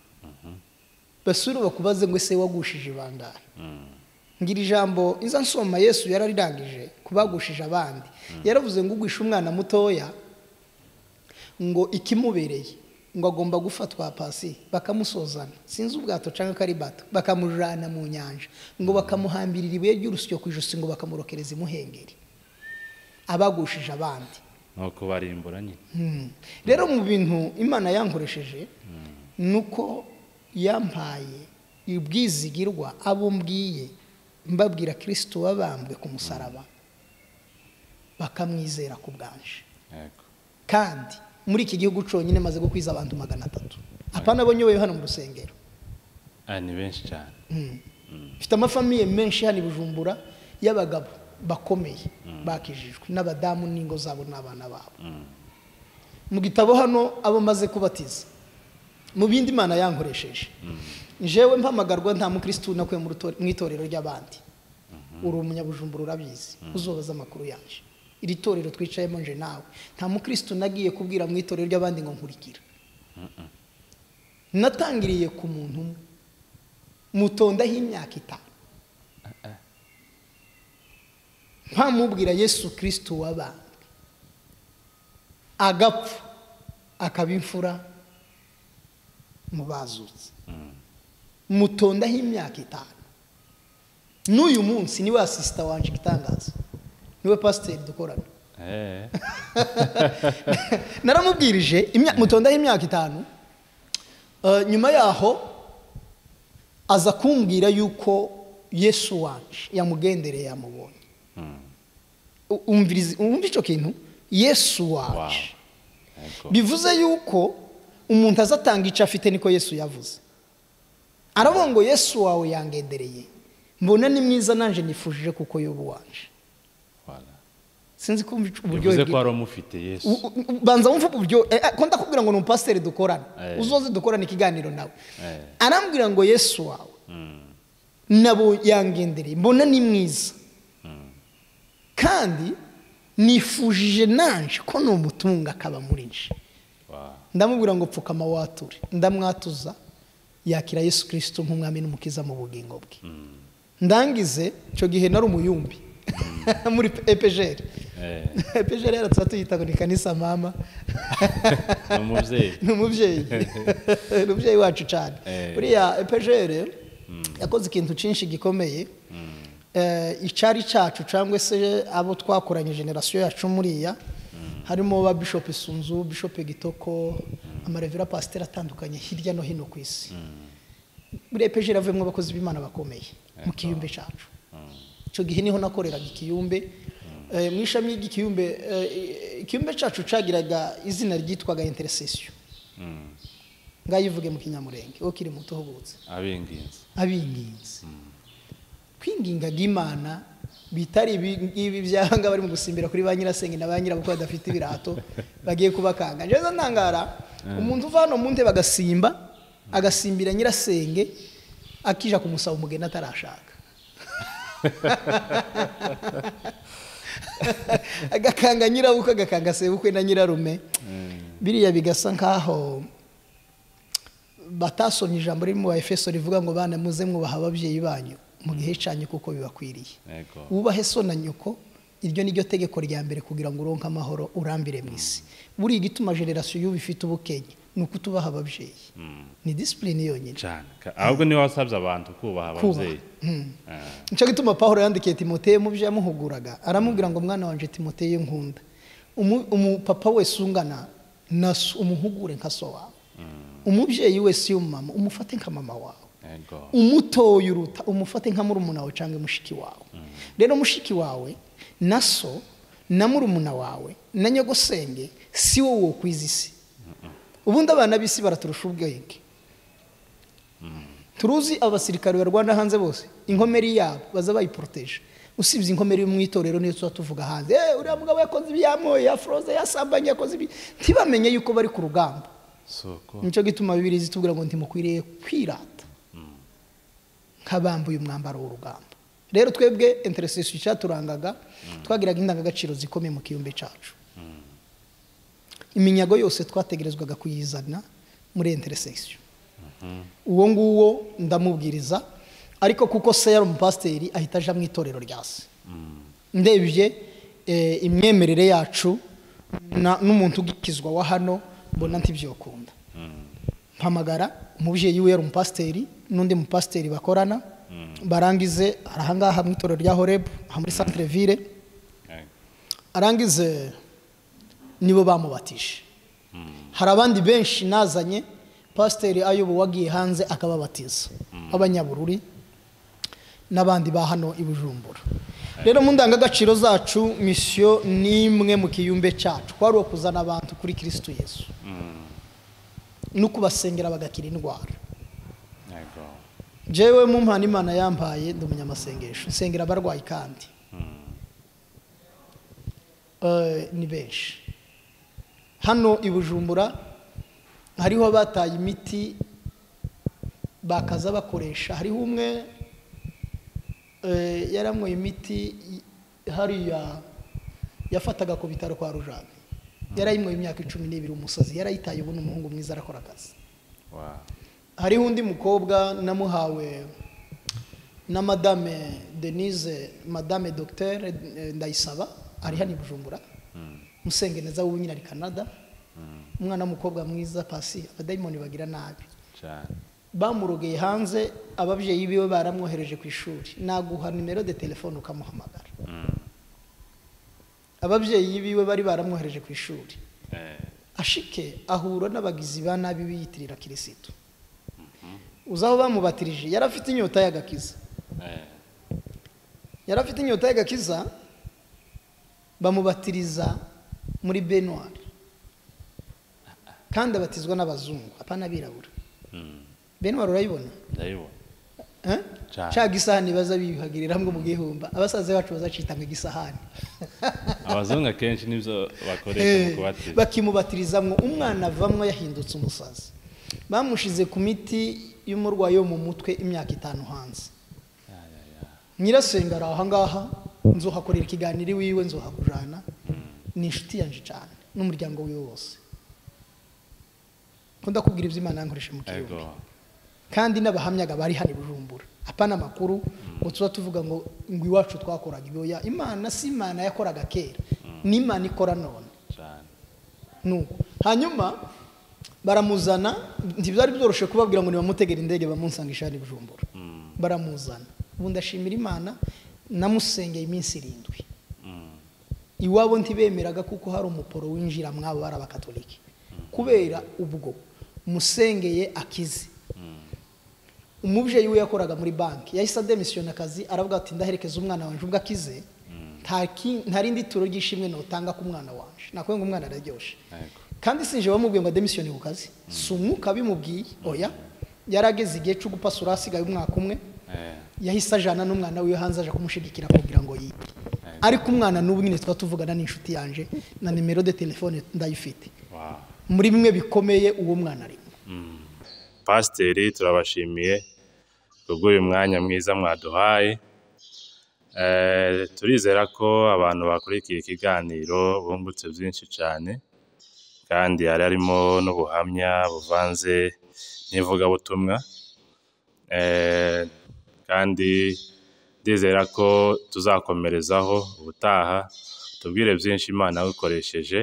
basura bakubaze ngo ese wagushije bangahe Mm. ngira ijambo iza nsoma yesu yararirangije kubagushije abandi yaravuze ngo ugwishe umwana mutoya ngo ikimubereye ngo agomba gufatwa pasi bakamusozana sinzi ubwato cyangwa ko ari bato bakamujyana mu nyanja ngo bakamuhambirira ibuye ry'urusyo ku ijosi ngo bakamurokereza imuhengeri abagushije abandi ni ukubarimbura nyine Mm. rero mu bintu imana yankoresheje ni uko yampaye ubwizigirwa abo mbwiye mbabwira kirisito wabambwe ku musaraba bakamwizera ku bwanje yego kandi muri iki gihugu cyonyine maze gukwiza abantu magana atatu apana abo nyoboye hano mu rusengero Ah, ni benshi cyane Mm. mfite amafamiye menshi hano i bujumbura y'abagabo bakomeye bakijijwe n'abadamu n'ingo zabo n'abana babo Mm. mu gitabo hano abo maze kubatiza mu bindi imana yankoresheje njyewe mpamagarwa nta mukirisitu nakuye mu ruto- mu itorero ry'abandi uri umunyabujumbura urabizi uzobaza amakuru yaje iri torero twicayemo nje nawe nta mukirisitu nagiye kubwira mu itorero ry'abandi ngo nkurikira natangiriye ku muntu umwe mutondaho imyaka itanu ntamubwira yesu kirisitu wabambwe agapfa akaba imfura mu bazutse mutondaho imyaka itanu n'uyu munsi niwe asisita wanjye igitangaza niwe pasiteri dukorana Eh, naramubwirije imya- mutondaho imyaka itanu Eh, nyuma yaho aza kumbwira yuko yesu wanje yamugendereye yamubonye mm. U- umviriza- umva icyo kintu yesu wanje Wow. Yego. bivuze yuko umuntu azatanga icyo afite niko yesu yavuze aravuga ngo yesu wawe yangendereye mbona ni mwiza nanjye nifujije kuko yobu wanje Voilà. sinzi kumva ico- uburyohe bivuze ko bwi- wari umufite U- yesu u- u- banza wumve uburyo eh, eh, ko ndakubwira ngo ni umupasiteri dukorana Eh. uzoze dukorane ikiganiro nawe Eh. arambwira ngo yesu wawe Mm. nabo yangendereye mbona ni mwiza kandi nifujije nanje ko ni umutunga akaba muri nje Wow. ndamubwira ngo pfukama wature ndamwatuza yakira yesu kirisito nk'umwami n'umukiza mu bugingo bwe ndangize icyo gihe nari umuyumbi muri epejeri Eh, epejeri yaratsa tuyita ngo ni kanisa mama ni umubyeyi ni umubyeyi ni umubyeyi wacu cyane Eh. buriya epejeri yakoze ikintu cyinshi gikomeye Eh, icyari cyacu cyangwa se abo twakoranye generasiyo yacu muriya harimo ba bishop isunzu bishop gitoko amarevera pasiteri atandukanye hirya no hino ku isi muri epejeri havuyemo abakozi b'imana bakomeye mu kiyumbe cyacu icyo gihe niho nakoreraga ikiyumbe Eh, mu ishami ry'ikiyumbe eh, ikiyumbe cyacu cyagiraga izina ryitwaga intercession Mm. ngayivuge mu kinyamurenge ukiri muto uhubutse abinginzi abinginzi kwingingaga imana bitari ibi ngibi by'ahangaha bari mu gusimbira kuri ba nyirasenge na ba nyirabukwe badafite ibirato bagiye kubakanga njyewe ntangara umuntu uva hano mu nte bagasimba agasimbira nyirasenge akija kumusaba umugeni atarashaka agakanga nyirabukwe agakanga sebukwe na nyirarume biriya bigasa nk'aho batasomye ijambo riri mu ba efeso rivuga ngo bana muze mwubaha ababyeyi banyu mu gihe cyanyu kuko bibakwiriye yego wubahe so na nyoko iryo ni ryo tegeko rya mbere kugira ngo uronke amahoro urambire mu isi buriya igituma generasiyo y'ubu ifite ubukenya ni uko tubaha ababyeyi ni disipurine yonyine cyane Ka- ahubwo niwe wasabye abantu kubaha ababyeyi Ah, nicyo gituma paul yandikiye timoteye mu byo yamuhuguraga aramubwira ngo mwana wanjye timoteye nkunda Umu- umupapa wese ungana na so- umuhugure nka so wawe umubyeyi wese y'umumama umufate nka mama wawe yego umutoye uruta umufate nka murumuna wawe cyangwa mushiki wawe rero mushiki wawe na so na murumuna wawe na nyogosenge si wowe wokwiza isi ubundi abana b'isi baraturusha ubwenge turuzi abasirikare barwana hanze bose inkomeri yabo baza bayiporoteje usibye inkomeri yo mu itorero niyo tuba tuvuga hanze "Eh, uriya mugabo yakoze ibi yamoye yafroze yasambanye yakoze ibi ntibamenye yuko bari ku rugamba si uko nicyo gituma bibiri zitubwira ngo ntimukwiriye kwirata nk'abambuye umwambaro w'urugamba rero twebwe interesesi cyaturangaga twagiraga indangagaciro zikomeye mu kiyumbe cyacu iminyago yose twategerezwaga kuyizana muri interesesi uwo nguwo ndamubwiriza ariko kuko serumu pasiteri ahita aja mu itorero rya se ndebye imyemerere yacu n'umuntu ugikizwa wa hano mbona ntibyokunda mpamagara umubyeyi we yari umupasiteri n'undi mupasiteri bakorana barangize ahangaha mu itorero rya horebu aha muri santire vire arangize nibo bamubatije hari abandi benshi nazanye pasiteri ayobowe agiye hanze akababatiza b'abanyabururi n'abandi ba hano i bujumbura rero mu ndangagaciro zacu misiyo ni imwe mu kiyumbe cyacu kwari uwo kuzana abantu kuri kirisitu yesu no kubasengera bagakira indwara yego jewe mu mpano imana yambaye ndi umunyamasengesho nsengera abarwayi kandi Eh, ni benshi hano i bujumbura hariho abataye imiti bakaza bakoresha hariho umwe eh, yaranyweye imiti y- hariya yafataga ku bitaro kwa rujani yarayinyweye imyaka icumi n'ibiri umusazi yarayitaye ubu ni umuhungu mwiza arakora akazi wa hariho undi mukobwa namuhawe na madame denise madame dogiteri ndayisaba ari hano i bujumbura musenge neza wowe nyine ari canada umwana w'umukobwa mwiza pasi abadayimoni bagira nabi cyane bamurogeye hanze ababyeyi biwe baramwohereje ku ishuri naguha nimero de telefone ukamuhamagara ababyeyi biwe bari baramwohereje ku ishuri Eh, ashike ahura n'abagizi ba nabi biyitirira kirisitu uzaho bamubatirije yari afite inyota y'agakiza eh, yari afite inyota y'agakiza bamubatiriza muri benwari kandi abatizwa n'abazungu apana abirabura mm, benwari urayibona ndayibona Eh? Cyane. cya gisahani baza biyuhagirira hamwe mu gihumba abasaza bacu bazacita mu gisahani abazungu akenshi nibyo bakoresha mu Eh, kubatiza bakimubatirizamwo umwana avamwo yahindutse umusazi bamushize ku miti y'umurwayi wo mu mutwe imyaka itanu hanze nyirasenga ari ahangaha nzuhakorera ikiganiro iwiwe nzuhakujana ni inshuti yanjye cyane n'umuryango wiwe wose ko ndakubwira ibyo imana yankoresha mu yego kiyobe kandi n'abahamyaga bari hano i bujumbura apana amakuru ngo tuba tuvuga ngo ngo iwacu twakoraga ibyoya imana si imana yakoraga kera ni imana ikora none cyane nuko hanyuma baramuzana ntibyari byoroshye kubabwira ngo nibamutegere indege bamunsangisha hano i bujumbura baramuzana ubu ndashimira imana namusengeye iminsi irindwi iwabo ntibemeraga kuko hari umuporo winjira mwabo bari abakatoliki kubera ubwo musengeye akize umubyeyi we yakoraga muri banki yahise ademisiyona akazi aravuga ati ndaherekeza umwana wanjye ubwo akize nta ki- nta rindi turo ry'ishimwe notanga ku mwana wanjye nakubwiye ngo umwana araryoshye yego kandi sinje bamubwiye ngo ademisiyone ku kazi si umwuka bimubwiye oya yarageze igihe cyo gupasura hasigaye umwaka umwe eh, yahise ajana n'umwana wiwe hanze aje kumushigikira kugira ngo yige ariko umwana n'ubu nyine tuba tuvugana n'inshuti yanjye na nimero de telefone ndayifite wa muri bimwe bikomeye uwo mwana arimo pasiteri turabashimiye kubw'uyu mwanya mwiza mwaduhaye Eh, turizera ko abantu bakurikiye ikiganiro bungutse byinshi cyane kandi hari harimo n'ubuhamya buvanze n'ivugabutumwa Eh, kandi ndizera ko tuzakomerezaho ubutaha tubwire byinshi imana yagukoresheje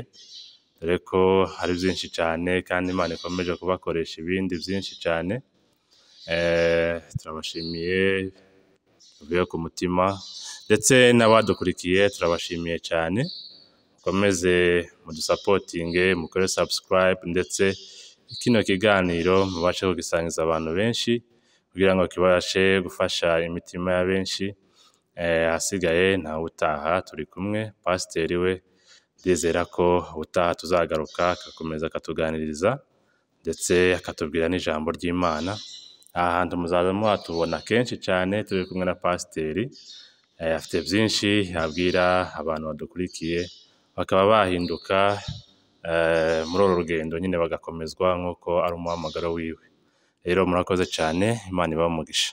dore ko hari byinshi cyane kandi imana ikomeje kubakoresha ibindi byinshi cyane Eh, turabashimiye tuvuye ku mutima ndetse n'abadukurikiye turabashimiye cyane mukomeze mudusapotinge mukore subscribe ndetse kino kiganiro mubashe kugisangiza abantu benshi kugira ngo kibashe gufasha imitima ya benshi Eh, ahasigaye ntawe utaha turi kumwe pasiteri we ndizera ko ubutaha tuzagaruka agakomeza akatuganiriza ndetse akatubwira n'ijambo ry'imana aha hantu muzaza muhatubona kenshi cyane turi kumwe na pasiteri Eh, afite byinshi abwira abantu badukurikiye bakaba bahinduka eh, muri uru rugendo nyine bagakomezwa nk'uko ari umuhamagaro wiwe rero murakoze cyane imana ibahe umugisha